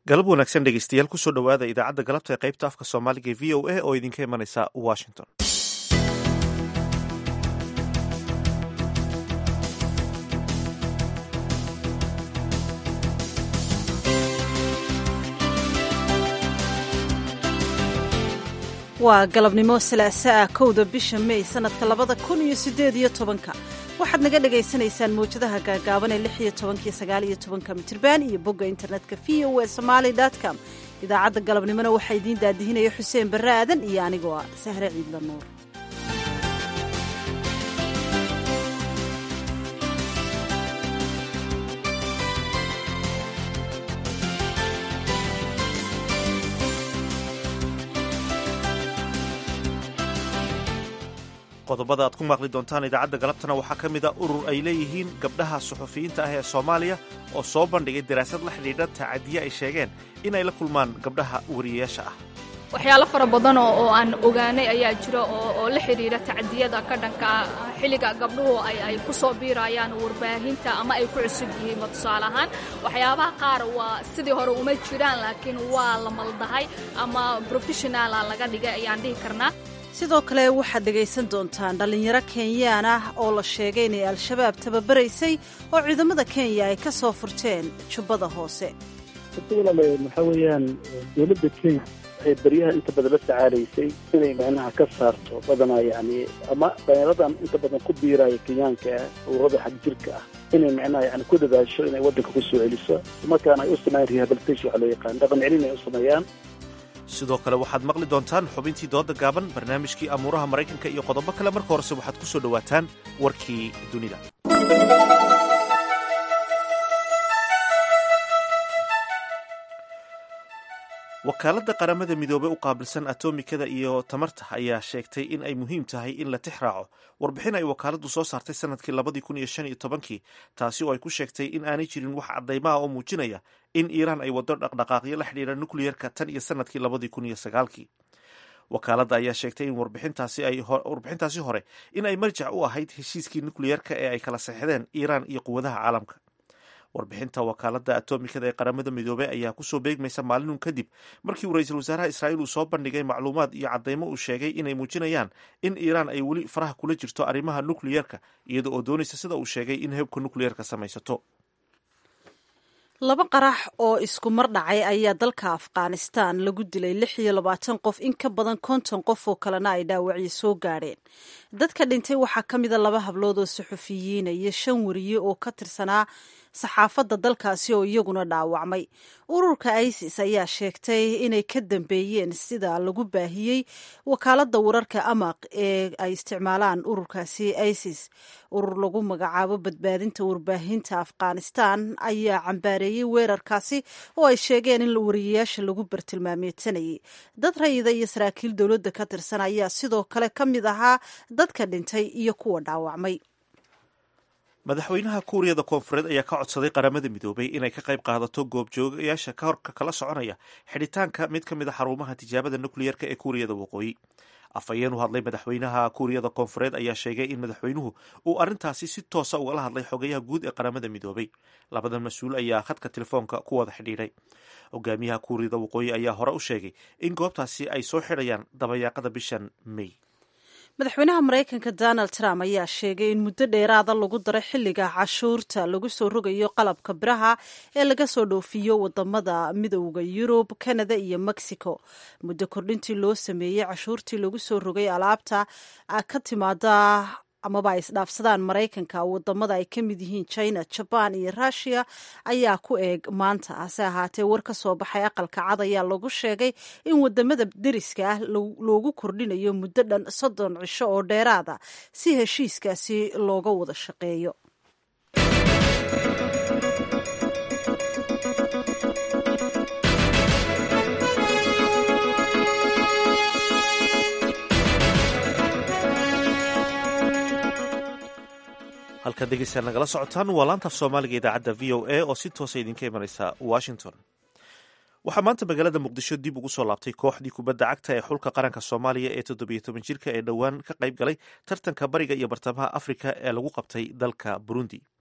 galab wanaagsan dhegeystayaal kusoo dhowaada idaacadda galabta ee qaybta afka soomaaliga ee v o a oo idinka imanaysa washington waa galabnimo salaaso ah kowda bisha mey sannadka labada kun iyo siddeed iyo tobanka waxaad naga dhagaysanaysaan mawjadaha gaagaaban ee lix iyo tobankiyo sagaal iyo tobanka mitirban iyo bogga internetka v o e somaali com idaacadda galabnimona waxaa idiin daadihinaya xuseen barre aadan iyo anigoo ah sahre ciidla nuur qodobada aad ku maaqli doontaan idaacadda galabtana waxaa ka mid a urur ay leeyihiin gabdhaha suxufiyiinta ah ee soomaaliya oo soo bandhigay daraasad la xidhiidha tacadiye ay sheegeen inay la kulmaan gabdhaha wariyayaasha ah waxyaalo fara badan oo aan ogaanay ayaa jira oo la xidhiidha tacadiyada ka dhanka xilliga gabdhuhu ay ku soo biirayaan warbaahinta ama ay ku cusub yihiinba tusaale ahaan waxyaabaha qaar waa sidii hore uma jiraan laakiin waa la maldahay ama professionaala laga dhigay ayaan dhihi karnaa sidoo kale waxaad dhegaysan doontaan dhallinyaro kenyaan ah oo la sheegay inay al-shabaab tababaraysay oo ciidamada kenya ay ka soo furteen jubbada hoose walaale waxaa weeyaan dowladda kenya waxay baryaha inta badan la tacaalaysay inay macnaha ka saarto badanaa yani ama dhalinyaradan inta badan ku biiraya kenyaanka ah ururada xag jirka ah inay macnaha yani ku dadaasho inay waddanka ku soo celiso markaana ay u sameeyaan rehabilitation waxa loo yaqaan dhaqan celin ay u sameeyaan sidoo kale waxaad maqli doontaan xubintii dooda gaaban barnaamijkii amuuraha maraykanka iyo qodobo kale marka horese waxaad ku soo dhowaataan warkii dunida wakaaladda qaramada midoobey u qaabilsan atomikada iyo tamarta ayaa sheegtay in ay muhiim tahay in la tix raaco warbixin ay wakaaladdu soo saartay sanadkii labadii kun iyo shan iyo tobankii taasi oo ay ku sheegtay in aanay jirin wax caddaymaha oo muujinaya in iiraan ay waddo dhaqdhaqaaqyo la xidhiidha nukliyerka tan iyo sanadkii labadii kun iyo sagaalkii wakaaladda ayaa sheegtay in warbixintaasi hore in ay marjac u ahayd heshiiskii nukliyerka ee ay kala saxdeen iiraan iyo quwadaha caalamka warbixinta wakaaladda atomikada ee qaramada midoobey ayaa kusoo beegmaysa maalinun kadib markii uu ra-iisul wasaaraha israa'iil uu soo bandhigay macluumaad iyo caddaymo uu sheegay inay muujinayaan in iiraan ay weli faraha kula jirto arrimaha nukliyerka iyada oo doonaysa sida uu sheegay in hebka nukliyerka samaysato laba qarax oo isku mar dhacay ayaa dalka afghanistan lagu dilay lix iyo labaatan qof in ka badan konton qof oo kalena ay dhaawacyo soo gaadheen dadka dhintay waxaa ka mida laba hablood oo suxufiyiina iyo shan wariye oo ka tirsanaa saxaafadda dalkaasi oo iyaguna dhaawacmay ururka isis ayaa sheegtay inay ka dambeeyeen sida lagu baahiyey wakaaladda wararka amaq ee ay isticmaalaan ururkaasi isis urur lagu magacaabo badbaadinta warbaahinta afghanistan ayaa cambaareeyey weerarkaasi oo ay sheegeen in wariyayaasha lagu bartilmaameedsanayay dad rayida iyo saraakiil dowladda ka tirsan ayaa sidoo kale ka mid ahaa dadka dhintay iyo kuwa dhaawacmay madaxweynaha kuuriyada koonfureed ayaa ka codsaday qaramada midoobay inay ka qayb qaadato goobjoogayaasha ka horka kala soconaya xidhitaanka mid ka mid a xarumaha tijaabada nukliyerka ee kuuriyada waqooyi afhayeen u hadlay madaxweynaha kuuriyada koonfureed ayaa sheegay in madaxweynuhu uu arrintaasi si toosa ugala hadlay xogayaha guud ee qaramada midoobay labadan mas-uul ayaa khadka telefoonka ku wada xidhiidhay hogaamiyaha kuuriyada waqooyi ayaa hore u sheegay in goobtaasi ay soo xidhayaan dabayaaqada bishan may madaxweynaha maraykanka donald trump ayaa sheegay in muddo dheeraada lagu daray xilliga cashuurta lagu soo rogayo qalabka biraha ee laga soo dhoofiyo wadamada midowda yurub canada iyo mexico muddo kordhintii loo sameeyey cashuurtii lagu soo rogay alaabta ka timaada amaba ay isdhaafsadaan maraykanka wadamada ay ka mid yihiin china jaban iyo rushia ayaa ku eeg maanta hase ahaatee war ka soo baxay aqalka cad ayaa lagu sheegay in wadamada deriska ah loogu kordhinayo muddo dhan soddon cisho oo dheeraada si heshiiskaasi looga wada shaqeeyo halkaad dhegeystayaal nagala socotaan waa laantaaf soomaaliga idaacadda v o a oo si toosa idinka imanaysa washington waxaa maanta magaalada muqdisho dib ugu soo laabtay kooxdii kubadda cagta ee xulka qaranka soomaaliya ee toddobiyo toban jirka ee dhowaan ka qayb galay tartanka bariga iyo bartamaha afrika ee lagu qabtay dalka burundi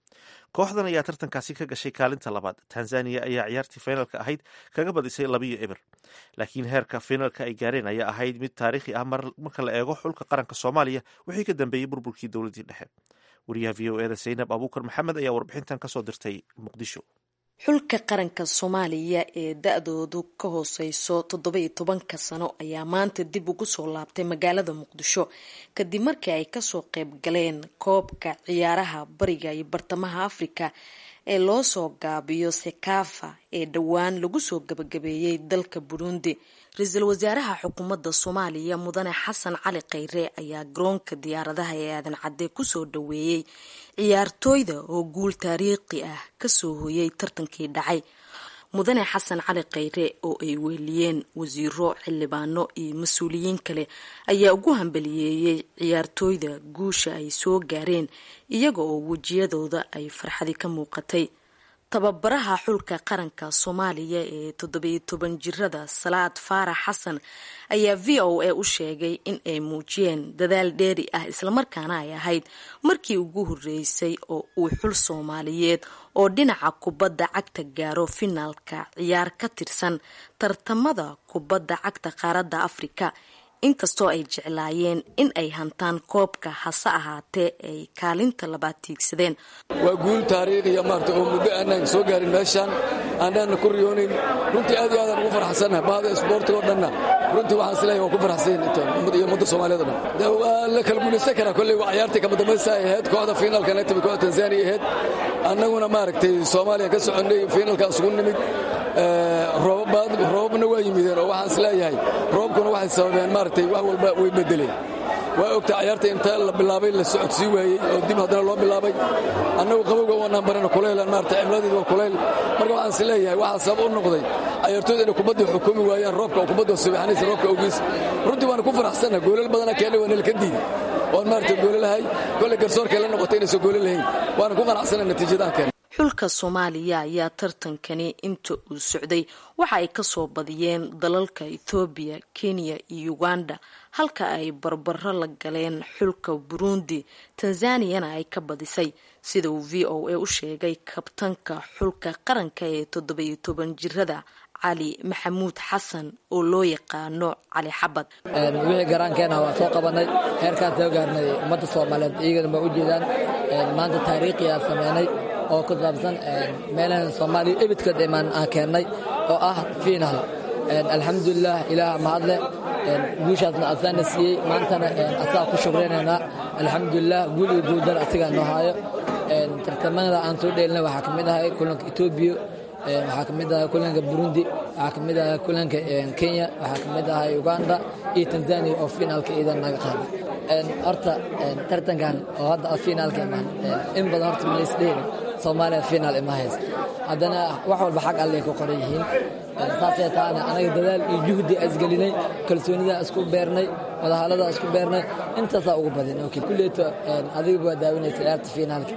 kooxdan ayaa tartankaasi ka gashay kaalinta labaad tanzaniya ayaa ciyaartii finalka ahayd kaga badisay labiyo eber laakiin heerka finalka ay gaareen ayaa ahayd mid taariikhi ah marka la eego xulka qaranka soomaaliya wixii ka dambeeyey burburkii dowladdii dhexe wariyaha v o eda saynab abuukar maxamed ayaa warbixintan kasoo dirtay muqdisho xulka qaranka soomaaliya ee da-doodu ka hooseyso toddoba-iyo tobanka sano ayaa maanta dib ugu soo laabtay magaalada muqdisho kadib markii ay kasoo qeyb galeen koobka ciyaaraha bariga iyo bartamaha afrika ee loo soo gaabiyo sekafa ee dhowaan lagu soo gabagabeeyey dalka burundi ra-iisul wasaaraha xukuumadda soomaaliya mudane xasan cali kheyre ayaa garoonka diyaaradaha ee aadan cadde kusoo dhaweeyey ciyaartooyda oo guul taariikhi ah kasoo hoyay tartankii dhacay mudane xasan cali kheyre oo ay weeliyeen wasiiro xildhibaano iyo mas-uuliyiin kale ayaa ugu hambaliyeeyey ciyaartooyda guusha ay soo gaareen iyaga oo wejiyadooda ay farxadi ka muuqatay tababaraha xulka qaranka soomaaliya ee toddobiyo toban jirada salaad faarax xasan ayaa v o a u sheegay in ay muujiyeen dadaal dheeri ah islamarkaana ay ahayd markii ugu horeysay oo uu xul soomaaliyeed oo dhinaca kubadda cagta gaaro finaalka ciyaar ka tirsan tartamada kubadda cagta qaaradda afrika inkastoo ay jeclaayeen in ay hantaan koobka hase ahaatee ay kaalinta labaad tiigsadeen waa guul taariikhiya maarta oo muddo aanaan soo gaarin meeshaan aanaan ku riyoonayn runtii aad iyo aadaan ugu farxsannahay bahda isboortiga oo dhanna runtii waxaan isleeyahay waa ku farxsan iyo ummadda soomaaliyed o dhan waa la kala guulaysan karaa kolley waa ciyaartii kama dambaysa ay ahayd kooxda fiinalka nagtimi kooxda tanzaniya ahayd annaguna maaragtay soomaaliya ka soconnay fiinalkaan isugu nimid roobabna waa yimideen oo waxaan isleeyahay roobkuna waxay sababeen maaragtay wax walba way bedeleen waa ogta ciyaarta inta la bilaabay la socodsii waayey oo dib haddana loo bilaabay annagu qabowga waanaan barana kulaylan maarata cimladeedu waa kulayl marka waxaan is leeyahay waxaa sabab u noqday ciyaartooyda inay kubadda xukumi waayaan roobka oo kubadda subaxanaysa roobka awgiis runtii waana ku faraxsanna goolal badana keenay waa nalka diiday oon maarata goolalahay kolley garsoorkay la noqotay inaysan goolo lahayn waana ku qanacsana natiijadaan keenay xulka soomaaliya ayaa tartankani inta uu socday waxa ay kasoo badiyeen dalalka ethoobiya kenya iyo uganda halka ay barbaro la galeen xulka burundi tanzaniyana ay ka badisay sida uu v o a u sheegay kabtanka xulka qaranka ee toddobiyo toban jirada cali maxamuud xasan oo loo yaqaano cali xabad wixii garaankeena waa soo qabanay heerkaan soo gaarnay ummadda soomaaliyeed iyagana ma u jeedaan maanta taariikhiyaa sameynay oo ku saabsan meelahan soomaaliya ebidka dhimaan aan keennay oo ah fiinal alxamdulilah ilaah mahadle guushaasna asaana siiyey maantana asaa ku shukraynaynaa alxamdulilah guul iyo guuldar asigaa noo haayo tartamada aan soo dheelina waxaa ka mid ahay kulanka etoobiya waxaa ka mid ahay kulanka burundi waxaa ka mid ahay kulanka kenya waxaa ka mid ahay uganda iyo tanzania oo fiinaalka iidan naga qaaday horta tartankan oo hadda fiinaalka imaan in badan horta malaysdheeri soomaaliya fiinaal ima haysa haddana wax walba xag allay ku qoran yihiin saasay taana anaga dadaal iyo juhdi isgelinay kalsoonidaa isku beernay wadahaladaa isku beernay intaasaa ugu badin kulleeto adiga waa daawinaysa ciyaarta fiinaalka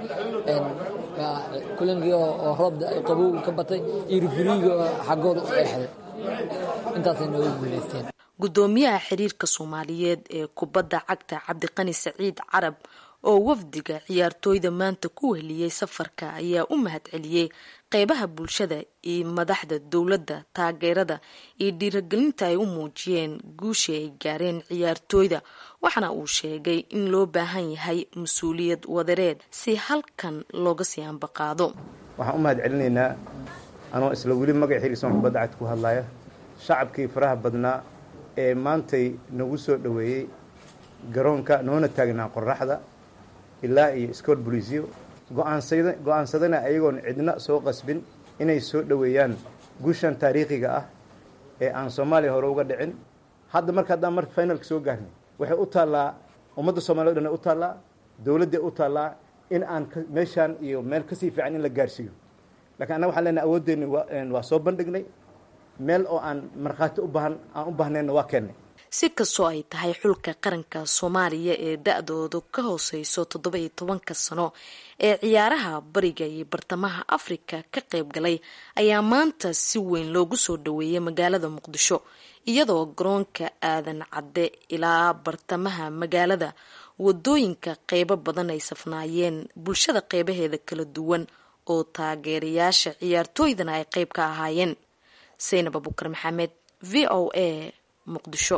kulankii oo roobda qabow ka batay iyo rifuriiga oo xaggooda u eexday intaasay noogu guulaysteen guddoomiyaha xiriirka soomaaliyeed ee kubadda cagta cabdiqani saciid carab oo wafdiga ciyaartooyda maanta ku weheliyey safarka ayaa u mahad celiyey qeybaha bulshada iyo madaxda dowladda taageerada iyo dhiiragelinta ay u muujiyeen guushii ay gaareen ciyaartooyda waxaana uu sheegay in loo baahan yahay mas-uuliyad wadareed si halkan looga sii ambaqaado waxaan u mahad celinaynaa anoo isla weli magac xiriirsan kubadda cagta ku hadlaya shacabkii faraha badnaa ee maantay nagu soo dhoweeyey garoonka noona taagnaa qoraxda ilaa iyo scoot bolisio go-aansadana ayagoon cidna soo qasbin inay soo dhoweeyaan guushan taariikhiga ah ee aan soomaaliya hore uga dhicin hadda marka haddaan marka finalka soo gaarnay waxay u taallaa ummadda soomaliya o dhan u taallaa dowladday u taallaa in aan meeshaan iyo meel kasii fiican in la gaarsiiyo lakiin annaga waxaan leenahay awooddeeni waa soo bandhignay meel oo aan markhaati ubaahan aan u baahnayna waa keennay si kastoo ay tahay xulka qaranka soomaaliya ee da-doodu ka hooseyso toddoba iyo tobanka sano ee ciyaaraha bariga iyo bartamaha afrika ka qayb galay ayaa maanta si weyn loogu soo dhaweeyay magaalada muqdisho iyadoo garoonka aadan cadde ilaa bartamaha magaalada wadooyinka qeybo badan ay safnaayeen bulshada qeybaheeda kala duwan oo taageerayaasha ciyaartooydana ay qeyb ka ahaayeen saynab abukar maxamed v o a muqdisho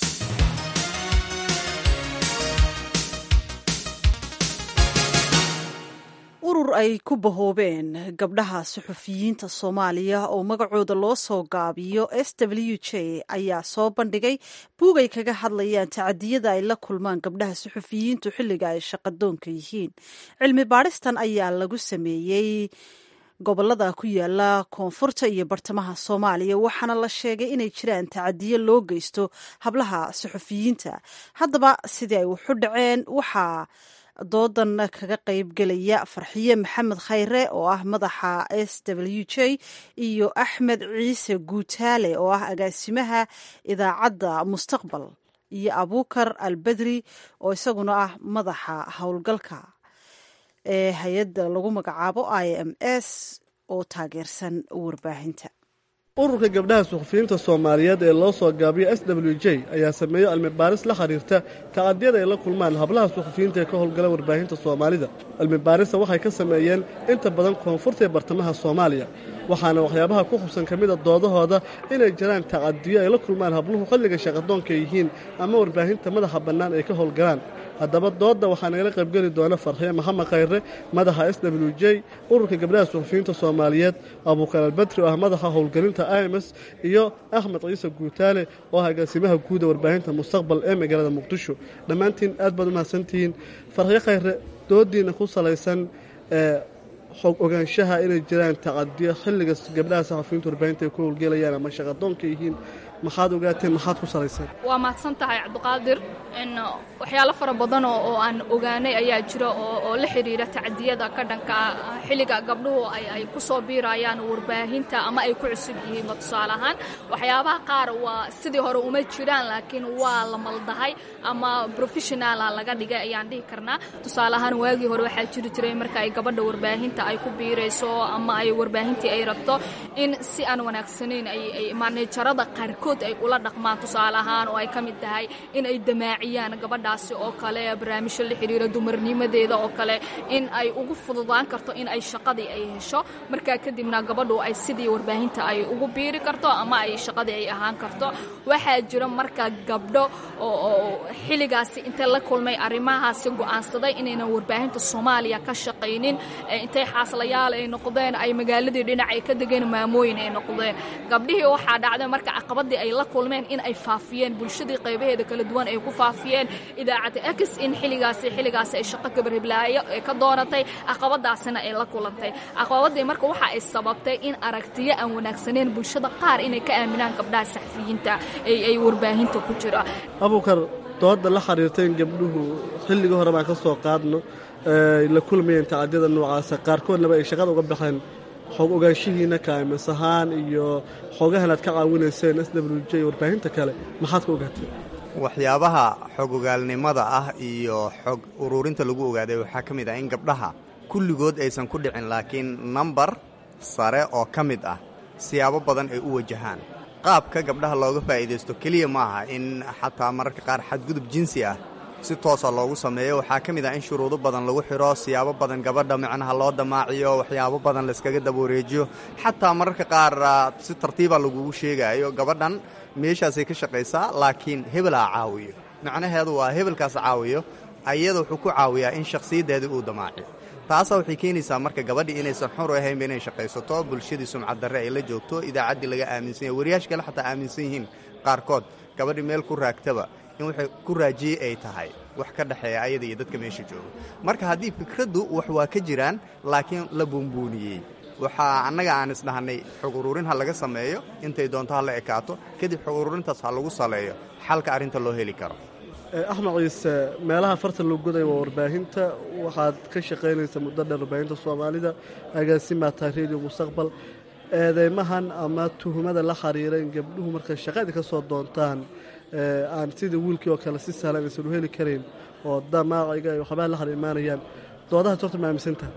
urur ay ku bahoobeen gabdhaha suxufiyiinta soomaaliya oo magacooda loo soo gaabiyo s w j ayaa soo bandhigay buug ay kaga hadlayaan tacadiyada ay la kulmaan gabdhaha suxufiyiintu xilliga ay shaqadoonka yihiin cilmi baadhistan ayaa lagu sameeyey gobolada ku yaala koonfurta iyo bartamaha soomaaliya waxaana la sheegay inay jiraan tacadiyo loo geysto hablaha suxufiyiinta haddaba sidii ay waxu dhaceen waxaa doodan kaga qaybgelaya farxiye maxamed khayre oo ah madaxa s w j iyo axmed ciise guutaale oo ah agaasimaha idaacadda mustaqbal iyo abuukar albedri oo isaguna ah madaxa howlgalka ee hay-adda lagu magacaabo i m s oo taageersan warbaahinta ururka gabdhaha suxufiyiinta soomaaliyeed ee loo soo gaabiyo s w j ayaa sameeyey cilmi baaris la xiriirta tacadiyada ay la kulmaan hablaha suxufiyiinta ee ka howlgala warbaahinta soomaalida cilmi baarista waxay ka sameeyeen inta badan koonfurta ee bartamaha soomaaliya waxaana waxyaabaha ku xubsan ka mida doodahooda inay jiraan tacadiyo ay la kulmaan habluhu xilliga shaqadoonka yihiin ama warbaahinta madaxa bannaan ay ka howlgalaan haddaba doodda waxaa nagala qaybgeli doona farxiye maxamed khayre madaxa s w j ururka gabdhaha suxufiyiinta soomaaliyeed abuukar albedri oo ah madaxa howlgelinta ims iyo axmed ciise guutaale oo ah agaasimaha guuda warbaahinta mustaqbal ee magaalada muqdisho dhammaantiin aad baad u mahadsantihiin farxiye khayre doodiina ku salaysan ee xog ogaanshaha inay jiraan tacadiyo xilliga gabdhaha saxafiyiinta warbaahinta ay ku howlgelayaan ama shaqadoonka yihiin maxaad ogaateen maxaad ku salayseen waa mahadsan tahay cabdiqaadir in waxyaalo fara badan oo aan ogaanay ayaa jira oo la xidhiira tacdiyada ka dhanka xilliga gabdhuhu ay ku soo biirayaan warbaahinta ama ay ku cusub yihiinba tusaale ahaan waxyaabaha qaar waa sidii hore uma jiraan laakiin waa la maldahay ama professionala laga dhigay ayaan dhihi karnaa tusaale ahaan waagii hore waxaa jiri jiray marka ay gabadha warbaahinta ay ku biirayso ama ay warbaahintii ay rabto in si aan wanaagsanayn ay maanejarada qaarkood ay ula dhaqmaan tusaale ahaan oo ay ka mid tahay in ay damaaciyaan gabadhaasi oo kale barnaamijyo la xidhiira dumarnimadeeda oo kale in ay ugu fududaan karto in ay shaqadii ay hesho markaa kadibna gabadhu ay sidii warbaahinta ay ugu biiri karto ama ay shaqadii ay ahaan karto waxaa jira marka gabdho oo xilligaasi intay la kulmay arrimahaasi go'aansaday inaynan warbaahinta soomaaliya ka shaqaynin intay xaaslayaal ay noqdeen ay magaaladii dhinac ay ka degeen maamooyin ay noqdeen gabdhihii waxaa dhacday marka caqabadii ay la kulmeen in ay faafiyeen bulshadii qaybaheeda kala duwan ay ku faafiyeen idaacadda x in xilligaasi xilligaasi ay shaqo gabarhiblaayo ee ka doonatay caqabadaasina ay la kulantay caqabadii marka waxa ay sababtay in aragtiyo aan wanaagsaneyn bulshada qaar inay ka aaminaan gabdhaha saxfiyiinta ay warbaahinta ku jira abuukar dooda la xiriirta in gabdhuhu xilligii hore baan ka soo qaadno la kulmayeen tacadiyada noocaasa qaarkoodnaba ay shaqada uga baxeen xog ogaanshihiina kaamis ahaan iyo xogahan aad ka caawinayseen s w j warbaahinta kale maxaad ka ogaateen waxyaabaha xog ogaalnimada ah iyo xog uruurinta lagu ogaaday waxaa ka mid ah in gabdhaha kulligood aysan ku dhicin laakiin nambar sare oo ka mid ah siyaabo badan ay u wajahaan qaabka gabdhaha looga faa'iidaysto keliya maaha in xataa mararka qaar xadgudub jinsi ah si toosa loogu sameeyo waxaa ka mid ah in shuruudo badan lagu xidho siyaabo badan gabadha micnaha loo damaaciyo waxyaabo badan layskaga dabawareejiyo xataa mararka qaar si tartiiba lagugu sheegaayo gabadhan meeshaasay ka shaqaysaa laakiin hebel aa caawiyo macnaheedu waa hebelkaas caawiyo ayada wuxuu ku caawiyaa in shakhsiyaddeedii uu damaaciyo taasa waxay keenaysaa marka gabadhii inaysan xur ahaynba inay shaqaysato bulshadii sumcaddarre ay la joogto idaacaddii laga aaminsan yahy wariyaasha kale xataa aaminsan yihiin qaarkood gabadhii meel ku raagtaba in waxay ku raajiyey ay tahay wax ka dhexeeya ayada iyo dadka meesha jooga marka haddii fikraddu wax waa ka jiraan laakiin la buunbuuniyey waxaa annaga aan isdhahnay xog uruurin ha laga sameeyo intay doonto ha la ekaato kadib xog uruurintaas ha lagu saleeyo xalka arrinta loo heli karo axmed ciise meelaha farta loo goday waa warbaahinta waxaad ka shaqaynaysa muddo dheer warbaahinta soomaalida agaasimaa tahay radio mustaqbal eedeymahan ama tuhumada la xiriira in gabdhuhu markay shaqadii ka soo doontaan aan sida wiilkii oo kale si sahlan aysan u heli karayn oo damaaciga iyo waxbaa la hor imaanayaan doodahaas horta ma aaminsantaha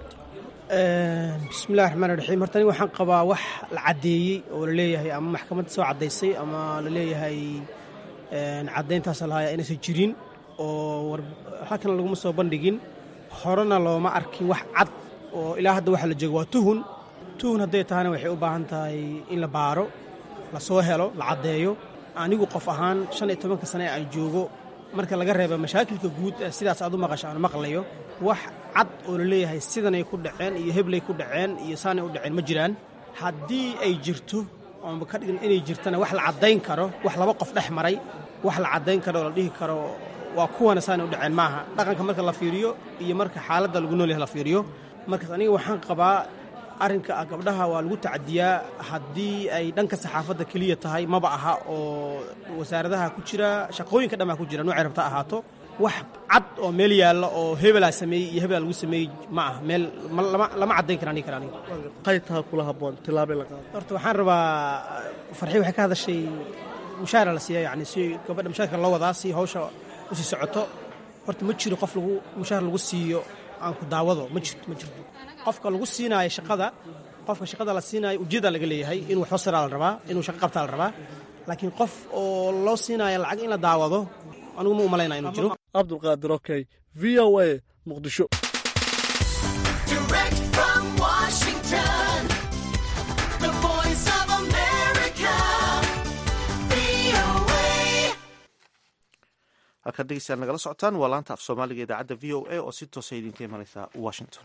bismillahi raxmaan raxiim horta aniga waxaan qabaa wax la caddeeyey oo la leeyahay ama maxkamadda soo caddaysay ama la leeyahay caddayntaasa lahaaya inaysan jirin oo halkan laguma soo bandhigin horena looma arkin wax cad oo ilaa hadda waxa la joogo waa tuhun tuhun hadday tahana waxay u baahan tahay in la baaro la soo helo la caddeeyo anigu qof ahaan shan iyo tobanka sane aan joogo marka laga reeba mashaakilka guud ee sidaas aad u maqasho aan maqlayo wax cad oo la leeyahay sidanay ku dhaceen iyo heblay ku dhaceen iyo saanay u dhaceen ma jiraan haddii ay jirto oonba ka dhigin inay jirtana wax la caddayn karo wax laba qof dhex maray wax la caddayn karo oo la dhihi karo waa kuwana saanay u dhaceen maaha dhaqanka marka la fiiriyo iyo marka xaaladda lagu nool yahay la fiiriyo markaas aniga waxaan qabaa arrinka ah gabdhaha waa lagu tacadiyaa haddii ay dhanka saxaafadda keliya tahay maba aha oo wasaaradaha ku jira shaqooyinka dhan baa ku jira noocay rabta ahaato wax cad oo meel yaalla oo hebelaa sameeyey iyo hebelaa lagu sameeyey ma ah meel lama caddayn kara aniga kara aniga qaytaha kula habboon tilaabay la qaado horta waxaan rabaa farxii waxay ka hadashay mushaara la siiya yacni si gabadha mushaarka loo wadaa si hawsha u sii socoto horta ma jiro qof lagu mushaar lagu siiyo aan ku daawado ma jirto ma jirto qofka lagu siinaayo shaqada qofka shaqada la siinaayo ujeeda laga leeyahay inuu wax hosiraa la rabaa inuu shaqo qabtaa la rabaa laakiin qof oo loo siinaayo lacag in la daawado anigu ma u malaynaa inuu jiro cabdulqaadir okey v o a muqdisho halkaad dhegeystayaal nagala socotaan waa laanta af soomaaliga idaacadda v o a oo si toosa idinka imanaysa washington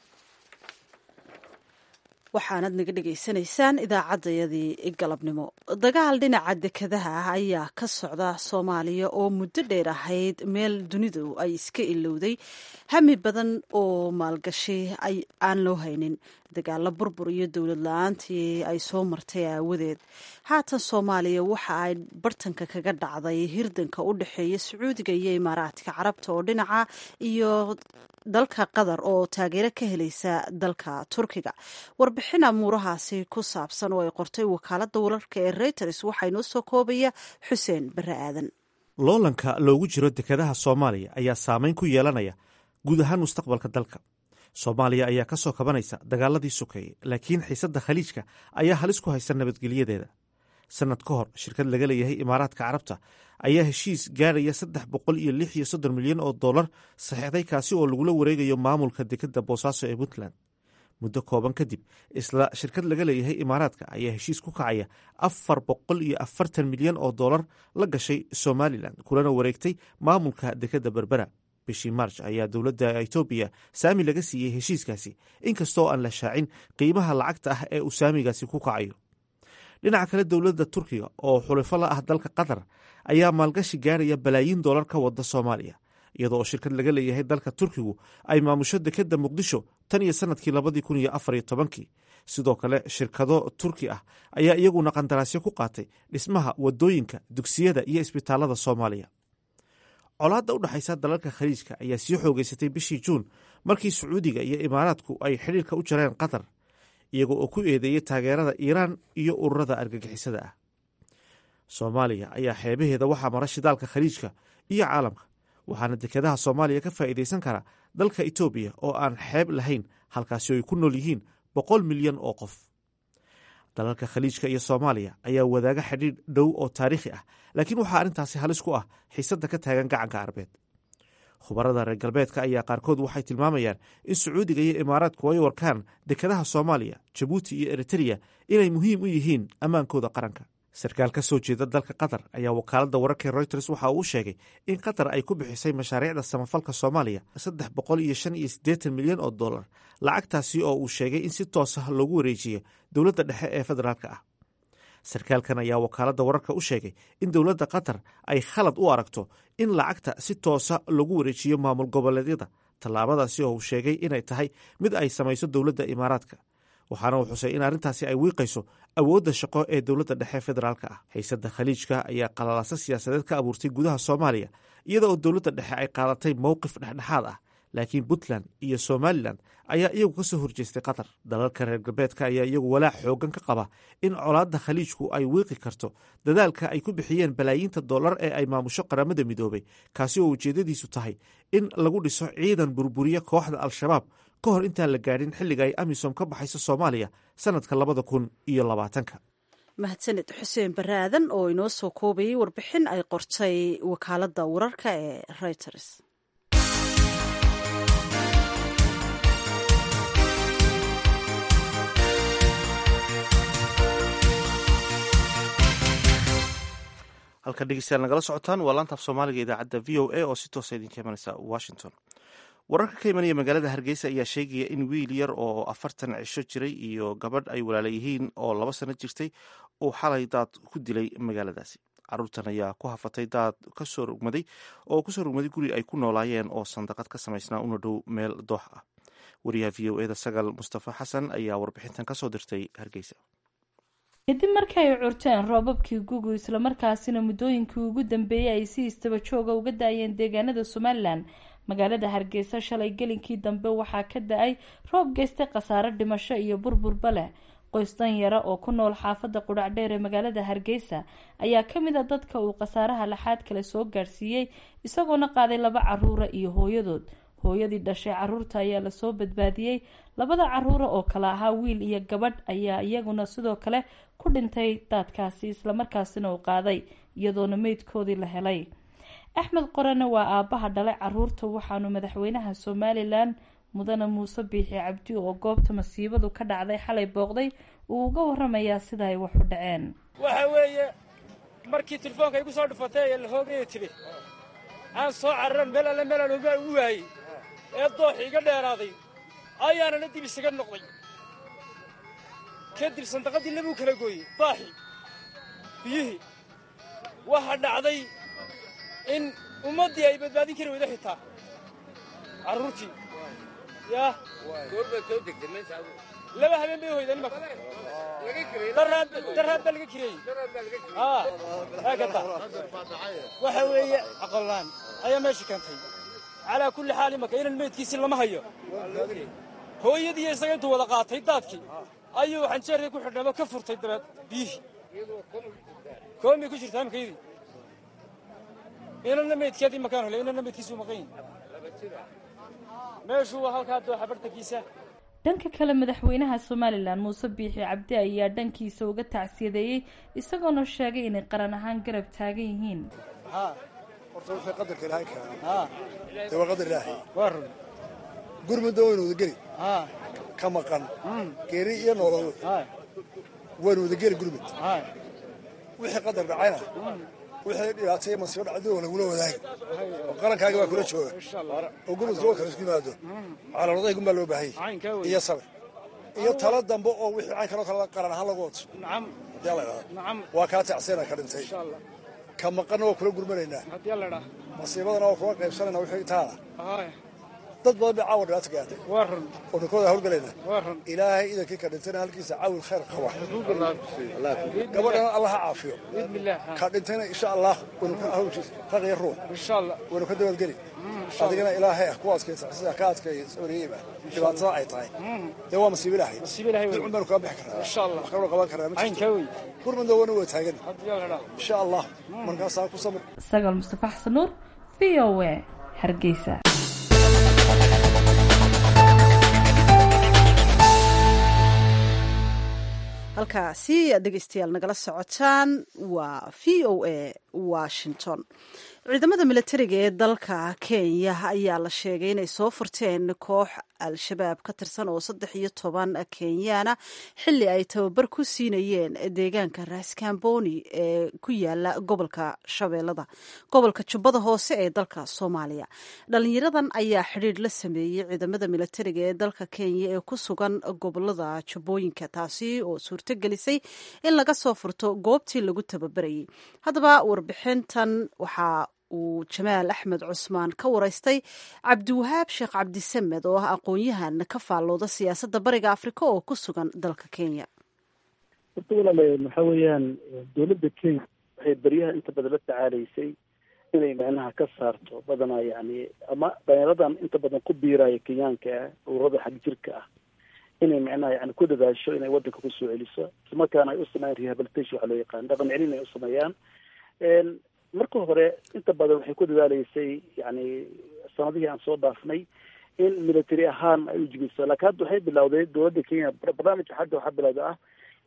waxaanad naga dhegaysanaysaan idaacaddayadii galabnimo dagaal dhinaca dekadaha ah ayaa ka socda soomaaliya oo muddo dheer ahayd meel dunidu ay iska ilowday hami badan oo maalgashi aan loo haynin dagaalo burbur iyo dowlad la-aantii ay soo martay aawadeed haatan soomaaliya waxa ay bartanka kaga dhacday hirdanka u dhexeeya sacuudiga iyo imaaraadka carabta oo dhinaca iyo dalka qatar oo taageero ka helaysa dalka turkiga warbixin amuurahaasi ku saabsan oo ay qortay wakaaladda wararka ee reuters waxaa inoo soo koobaya xuseen bare aadan loolanka loogu jiro dekadaha soomaaliya ayaa saameyn ku yeelanaya guud ahaan mustaqbalka dalka soomaaliya ayaa ka soo kabanaysa dagaaladii sokeeye laakiin xiisadda khaliijka ayaa halis ku haysa nabadgelyadeeda sanad ka hor shirkad laga leeyahay imaaraadka carabta ayaa heshiis gaaraya saddex boqol iyo lix iyo soddon milyan oo dollar saxeixday kaasi oo lagula wareegayo maamulka dekadda boosaaso ee puntland muddo kooban kadib isla shirkad laga leeyahay imaaraadka ayaa heshiis ku kacaya afar boqol iyo afartan milyan oo dollar la gashay somalilan kulana wareegtay maamulka dekadda berbera bishii maarj ayaa dowladda etoobiya saami laga siiyey heshiiskaasi inkastoo aan la shaacin qiimaha lacagta ah ee uu saamigaasi ku kacayo dhinaca kale dowladda turkiga oo xulifo la ah dalka qatar ayaa maalgashi gaaraya balaayiin dollar ka wada soomaaliya iyadoo oo shirkad laga leeyahay dalka turkigu ay maamusho dekadda muqdisho tan iyo sanadkii labadii kun iyo afar iyo tobankii sidoo kale shirkado turki ah ayaa iyaguna qandaraasyo ku qaatay dhismaha wadooyinka dugsiyada iyo isbitaalada soomaaliya colaadda u dhexaysa dalalka khaliijka ayaa sii xoogeysatay bishii juun markii sacuudiga iyo imaaraadku ay xidhiirka u jareen qatar iyaga oo ku eedeeyay taageerada iiraan iyo ururada argagixisada ah soomaaliya ayaa xeebaheeda waxaa mara shidaalka khaliijka iyo caalamka waxaana dekadaha soomaaliya ka faa'iidaysan kara dalka etoobiya oo aan xeeb lahayn halkaasi ay ku nool yihiin boqol milyan oo qof dalalka khaliijka iyo soomaaliya ayaa wadaaga xidhiidh dhow oo taariikhi ah laakiin waxaa arrintaasi halis ku ah xiisadda ka taagan gacanka arbeed khubarada reer galbeedka ayaa qaarkood waxay tilmaamayaan in sacuudiga iyo imaaraadku ay warkaan dekadaha soomaaliya jabuuti iyo eritreya inay muhiim u yihiin ammaankooda qaranka sarkaal ka soo jeeda dalka qatar ayaa wakaaladda wararka reuters waxa uu sheegay in qatar ay ku bixisay mashaariicda samafalka soomaaliya saddex boqol iyo shan iyo siddeetan milyan oo dollar lacagtaasi oo uu sheegay in si toosa loogu wareejiyo dowladda dhexe ee federaalka ah sarkaalkan ayaa wakaaladda wararka u sheegay in dowladda qatar ay khalad u aragto in lacagta si toosa lagu wareejiyo maamul goboleedyada tallaabadaasi oo uu sheegay inay tahay mid ay samayso dowladda imaaraadka waxaana uu xusay in arrintaasi ay wiiqayso awoodda shaqo ee dowladda dhexe federaalka ah xiisadda khaliijka ayaa qalalaasa siyaasadeed ka abuurtay gudaha soomaaliya iyada oo dowladda dhexe ay qaadatay mowqif dhexdhexaad ah laakiin puntland iyo somalilan ayaa iyagu ka soo horjeestay qatar dalalka reer galbeedka ayaa iyagu walaac xoogan ka qaba in colaadda khaliijku ay wiiqi karto dadaalka ay ku bixiyeen balaayiinta dollar ee ay maamusho qaramada midoobay kaasi oo ujeeddadiisu tahay in lagu dhiso ciidan burburiya kooxda al-shabaab ka hor intaan la gaadhin xilliga ay amisom ka baxayso soomaaliya sanadka labada kun iyo labaatanka mahadsaned xuseen baraadan oo inoo soo koobayay warbixin ay qortay wakaaladda wararka ee reuters halka dhegeystayaal nagala socotaan waa laanta af soomaaliga idaacadda v o a oo si toosa idinka imanaysa washington wararka ka imanaya magaalada hargeysa ayaa sheegaya in wiil yar oo afartan cisho jiray iyo gabadh ay walaala yihiin oo laba sano jirtay uu xalay daad ku dilay magaaladaasi caruurtan ayaa ku hafatay daad kasoo rugmaday oo kusoo rugmaday guri ay ku noolaayeen oo sandaqad ka samaysnaa una dhow meel doox ah wariyaha v o eda sagal mustafa xasan ayaa warbixintan kasoo dirtay hargeysa kadib markii ay curteen roobabkii gugu islamarkaasina muddooyinkii ugu dambeeyey ay si istaba jooga uga da-ayeen deegaanada somalilan magaalada hargeysa shalay gelinkii dambe waxaa ka da-ay roob geystay khasaare dhimasho iyo burburba leh qoys danyara oo ku nool xaafadda qudhacdheer ee magaalada hargeysa ayaa kamid a dadka uu khasaaraha laxaad kale soo gaadhsiiyey isagoona qaaday laba caruura iyo hooyadood hooyadii dhashay caruurta ayaa lasoo badbaadiyey labada caruura oo kale ahaa wiil iyo gabadh ayaa iyaguna sidoo kale ku dhintay daadkaasi islamarkaasina uu qaaday iyadoona meydkoodii la helay axmed qorane waa aabaha dhalay caruurta waxaanu madaxweynaha somalilan mudane muuse biixi cabdi oo goobta masiibadu ka dhacday xalay booqday uu uga waramayaa sida ay wax u dhaceen waxa weeye markii telefoonka igu soo dhufatay ee la hoogaya tiri aan soo cararan meel alle meelaan ogaa u waayey ee dooxi iga dheeraaday ayaanana dib isaga noqday kadib sandaqadii labuu kala gooyey daaxii biyihii waxa dhacday in ummaddii ay badbaadin kari weyda xitaa carruurtii yaa laba habeen bay hoydeen imaka daraad baa laga kireeyey haakata waxa weeye aqolaan ayaa meesha keentay calaa kulli xaal imaka inan meydkiisi lama hayo hooyadii isaga intuu wada qaatay daadkii ayuu xanjeerkii ku xidhnamo ka furtay dabeed biyihii koomay ku jirtaa imakaydii inanna meydkeedii makaan hole inanna meydkiisuu maqan yahi meeshuu waa halkaa dooxa bartankiisa dhanka kale madaxweynaha somalilan muuse biixi cabdi ayaa dhankiisa uga tacsiyadeeyey isagoona sheegay inay qaran ahaan garab taagan yihiin horta wixii qadarka ilaahay keena dee waa qadar ilaahay gurmudda waynu wadageli ka maqan geeri iyo noolol waynu wadageli gurmud wixii qadar dhacayna wixii dhibaatay masiibo dhacday oo lagula wadaagi oo qarankaaga baa kula jooga oo gurmudka oo kale isku yimaado calooladaygum baa loo baahanyay iyo sabir iyo talo dambe oo wixii caynkanoo kale qaran ahaan lagu wato haddii alla idhahdo waa kaa tacsiyana ka dhintay ka maqanna waa kula gurmanaynaa masiibadana waa kula qaybsanayna wixii taala dad badan bay caawa dhibaata gaatay oo ninkooda hawlgalaynaa ilaahay idankii ka dhintayna halkiisa caawil khayr qaba gabadhana allaha caafiyo ka dhintayna insha allah raqiya ruux waynu ka dabadgeli adigana ilaahay ah ku adkaysa sida ka adkeeya sabriyeyba dhibaatada ay tahay dee waa masiibo ilaahay dilcun baanu kaga bixi karnaa wax kaloo qaban karnaa ma jirto gurmudna wana waa taagan insha allah markaasaa ku samir sagaal mustafa xasan nuur v o a hargeysa halkaasi aad dhegeystayaal nagala socotaan waa v o a washington ciidamada milatariga ee dalka kenya ayaa la sheegay inay soo furteen koox al-shabaab ka tirsan oo saddex iyo toban kenyaana xili ay tababar ku siinayeen deegaanka raskamboni ee ku yaala gobolka shabeellada gobolka jubbada hoose ee dalka soomaaliya dhalinyaradan ayaa xidhiidh la sameeyey ciidamada milatariga ee dalka kenya ee ku sugan gobolada jubbooyinka taasi oo suurto gelisay in laga soo furto goobtii lagu tababarayay haddaba warbixintan waxaa uu jamaal axmed cusmaan ka waraystay cabdiwahaab sheekh cabdisamed oo ah aqoon-yahan ka faallooda siyaasadda bariga afrika oo ku sugan dalka kenya horta walaal waxa weeyaan dowladda kenya waxay beryaha inta badan la tacaalaysay inay macnaha ka saarto badanaa yani ama dhalinyaradan inta badan ku biiraya kenyaanka ah ururada xag jirka ah inay macnaha yani ku dadaasho inay wadanka kusoo celiso islamarkaana ay u sameeyaan rehabilitation waxa loo yaqaan dhaqan celin ay u sameeyaan marka hore inta badan waxay ku dadaaleysay yani sanadihii aan soo dhaafnay in military ahaan ay ujibiso laakiin hadda waxay bilawday dowladda kenya barnaamijka hadda waxaa bilowda ah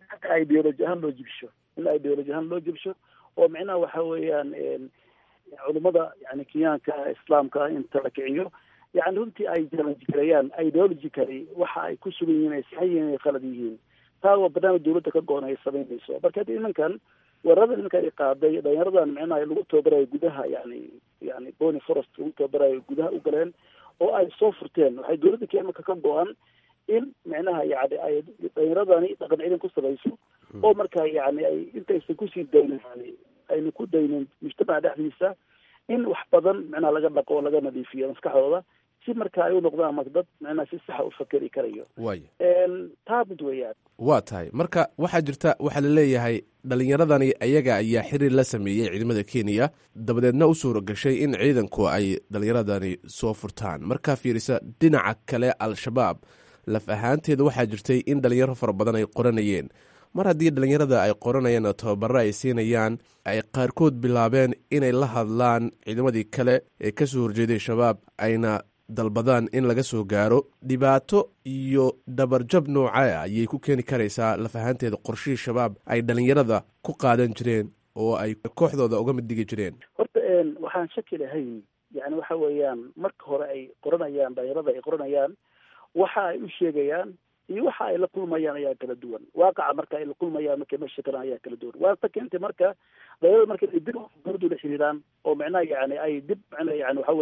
ideology ahaan loo jibsho in ideology ahaan loo jibsho oo micnaha waxa weeyaan culummada yani kenyaanka islaamka inta la kiciyo yani runtii ay challenge gareeyaan ideologically waxa ay ku sugan yihiin ay saxan yihiin ay khalad yihiin taa waa barnaamij dawladda ka go-on ay samaynayso marka hadda nimankan weerarada nimanka ay qaaday dhalinyaradan micnaha lagu tababarayo gudaha yani yani bony forest lagu tababarayo gudaha u galeen oo ay soo furteen waxay dawladda kenya marka ka go-an in micnaha yani ay dhalinyaradani dhaqan celin ku samayso oo marka yani ay intaysan kusii daynin yani ayna ku daynin mujtamaca dhexdiisa in wax badan micnaha laga dhaqo oo laga nadiifiyo maskaxdooda si marka ay u noqdaan marka dad micnaha si saxa u fakeri karayo waaya taa mid weeyaan waa tahay marka waxaa jirta waxaa la leeyahay dhalinyaradani ayaga ayaa xiriir la sameeyey ciidamada kenya dabadeedna u suura gashay in ciidanku ay dhalinyaradani soo furtaan markaa fiirisa dhinaca kale al-shabaab laf ahaanteeda waxaa jirtay in dhalinyaro fara badan ay qoranayeen mar haddii dhalinyarada ay qoranayaan oo tababaro ay siinayaan ay qaarkood bilaabeen inay la hadlaan ciidamadii kale ee kasoo horjeeday shabaab ayna dalbadaan in laga soo gaaro dhibaato iyo dhabarjab noocaa ayay ku keeni karaysaa laf ahaanteeda qorshihii shabaab ay dhalinyarada ku qaadan jireen oo ay kooxdooda uga mid dhigi jireen horta waxaan shaki lahayn yani waxa weeyaan marka hore ay qoranayaan dhalinyarada ay qoranayaan waxa ay u sheegayaan iyo waxa ay la kulmayaan ayaa kala duwan waaqaca marka ay la kulmayaan markay meesha kalaan ayaa kala duwan waata keentay marka dhalinyarada marka ay dib dawladdu la xiriiraan oo micnaha yani ay dib micnaha yani waxa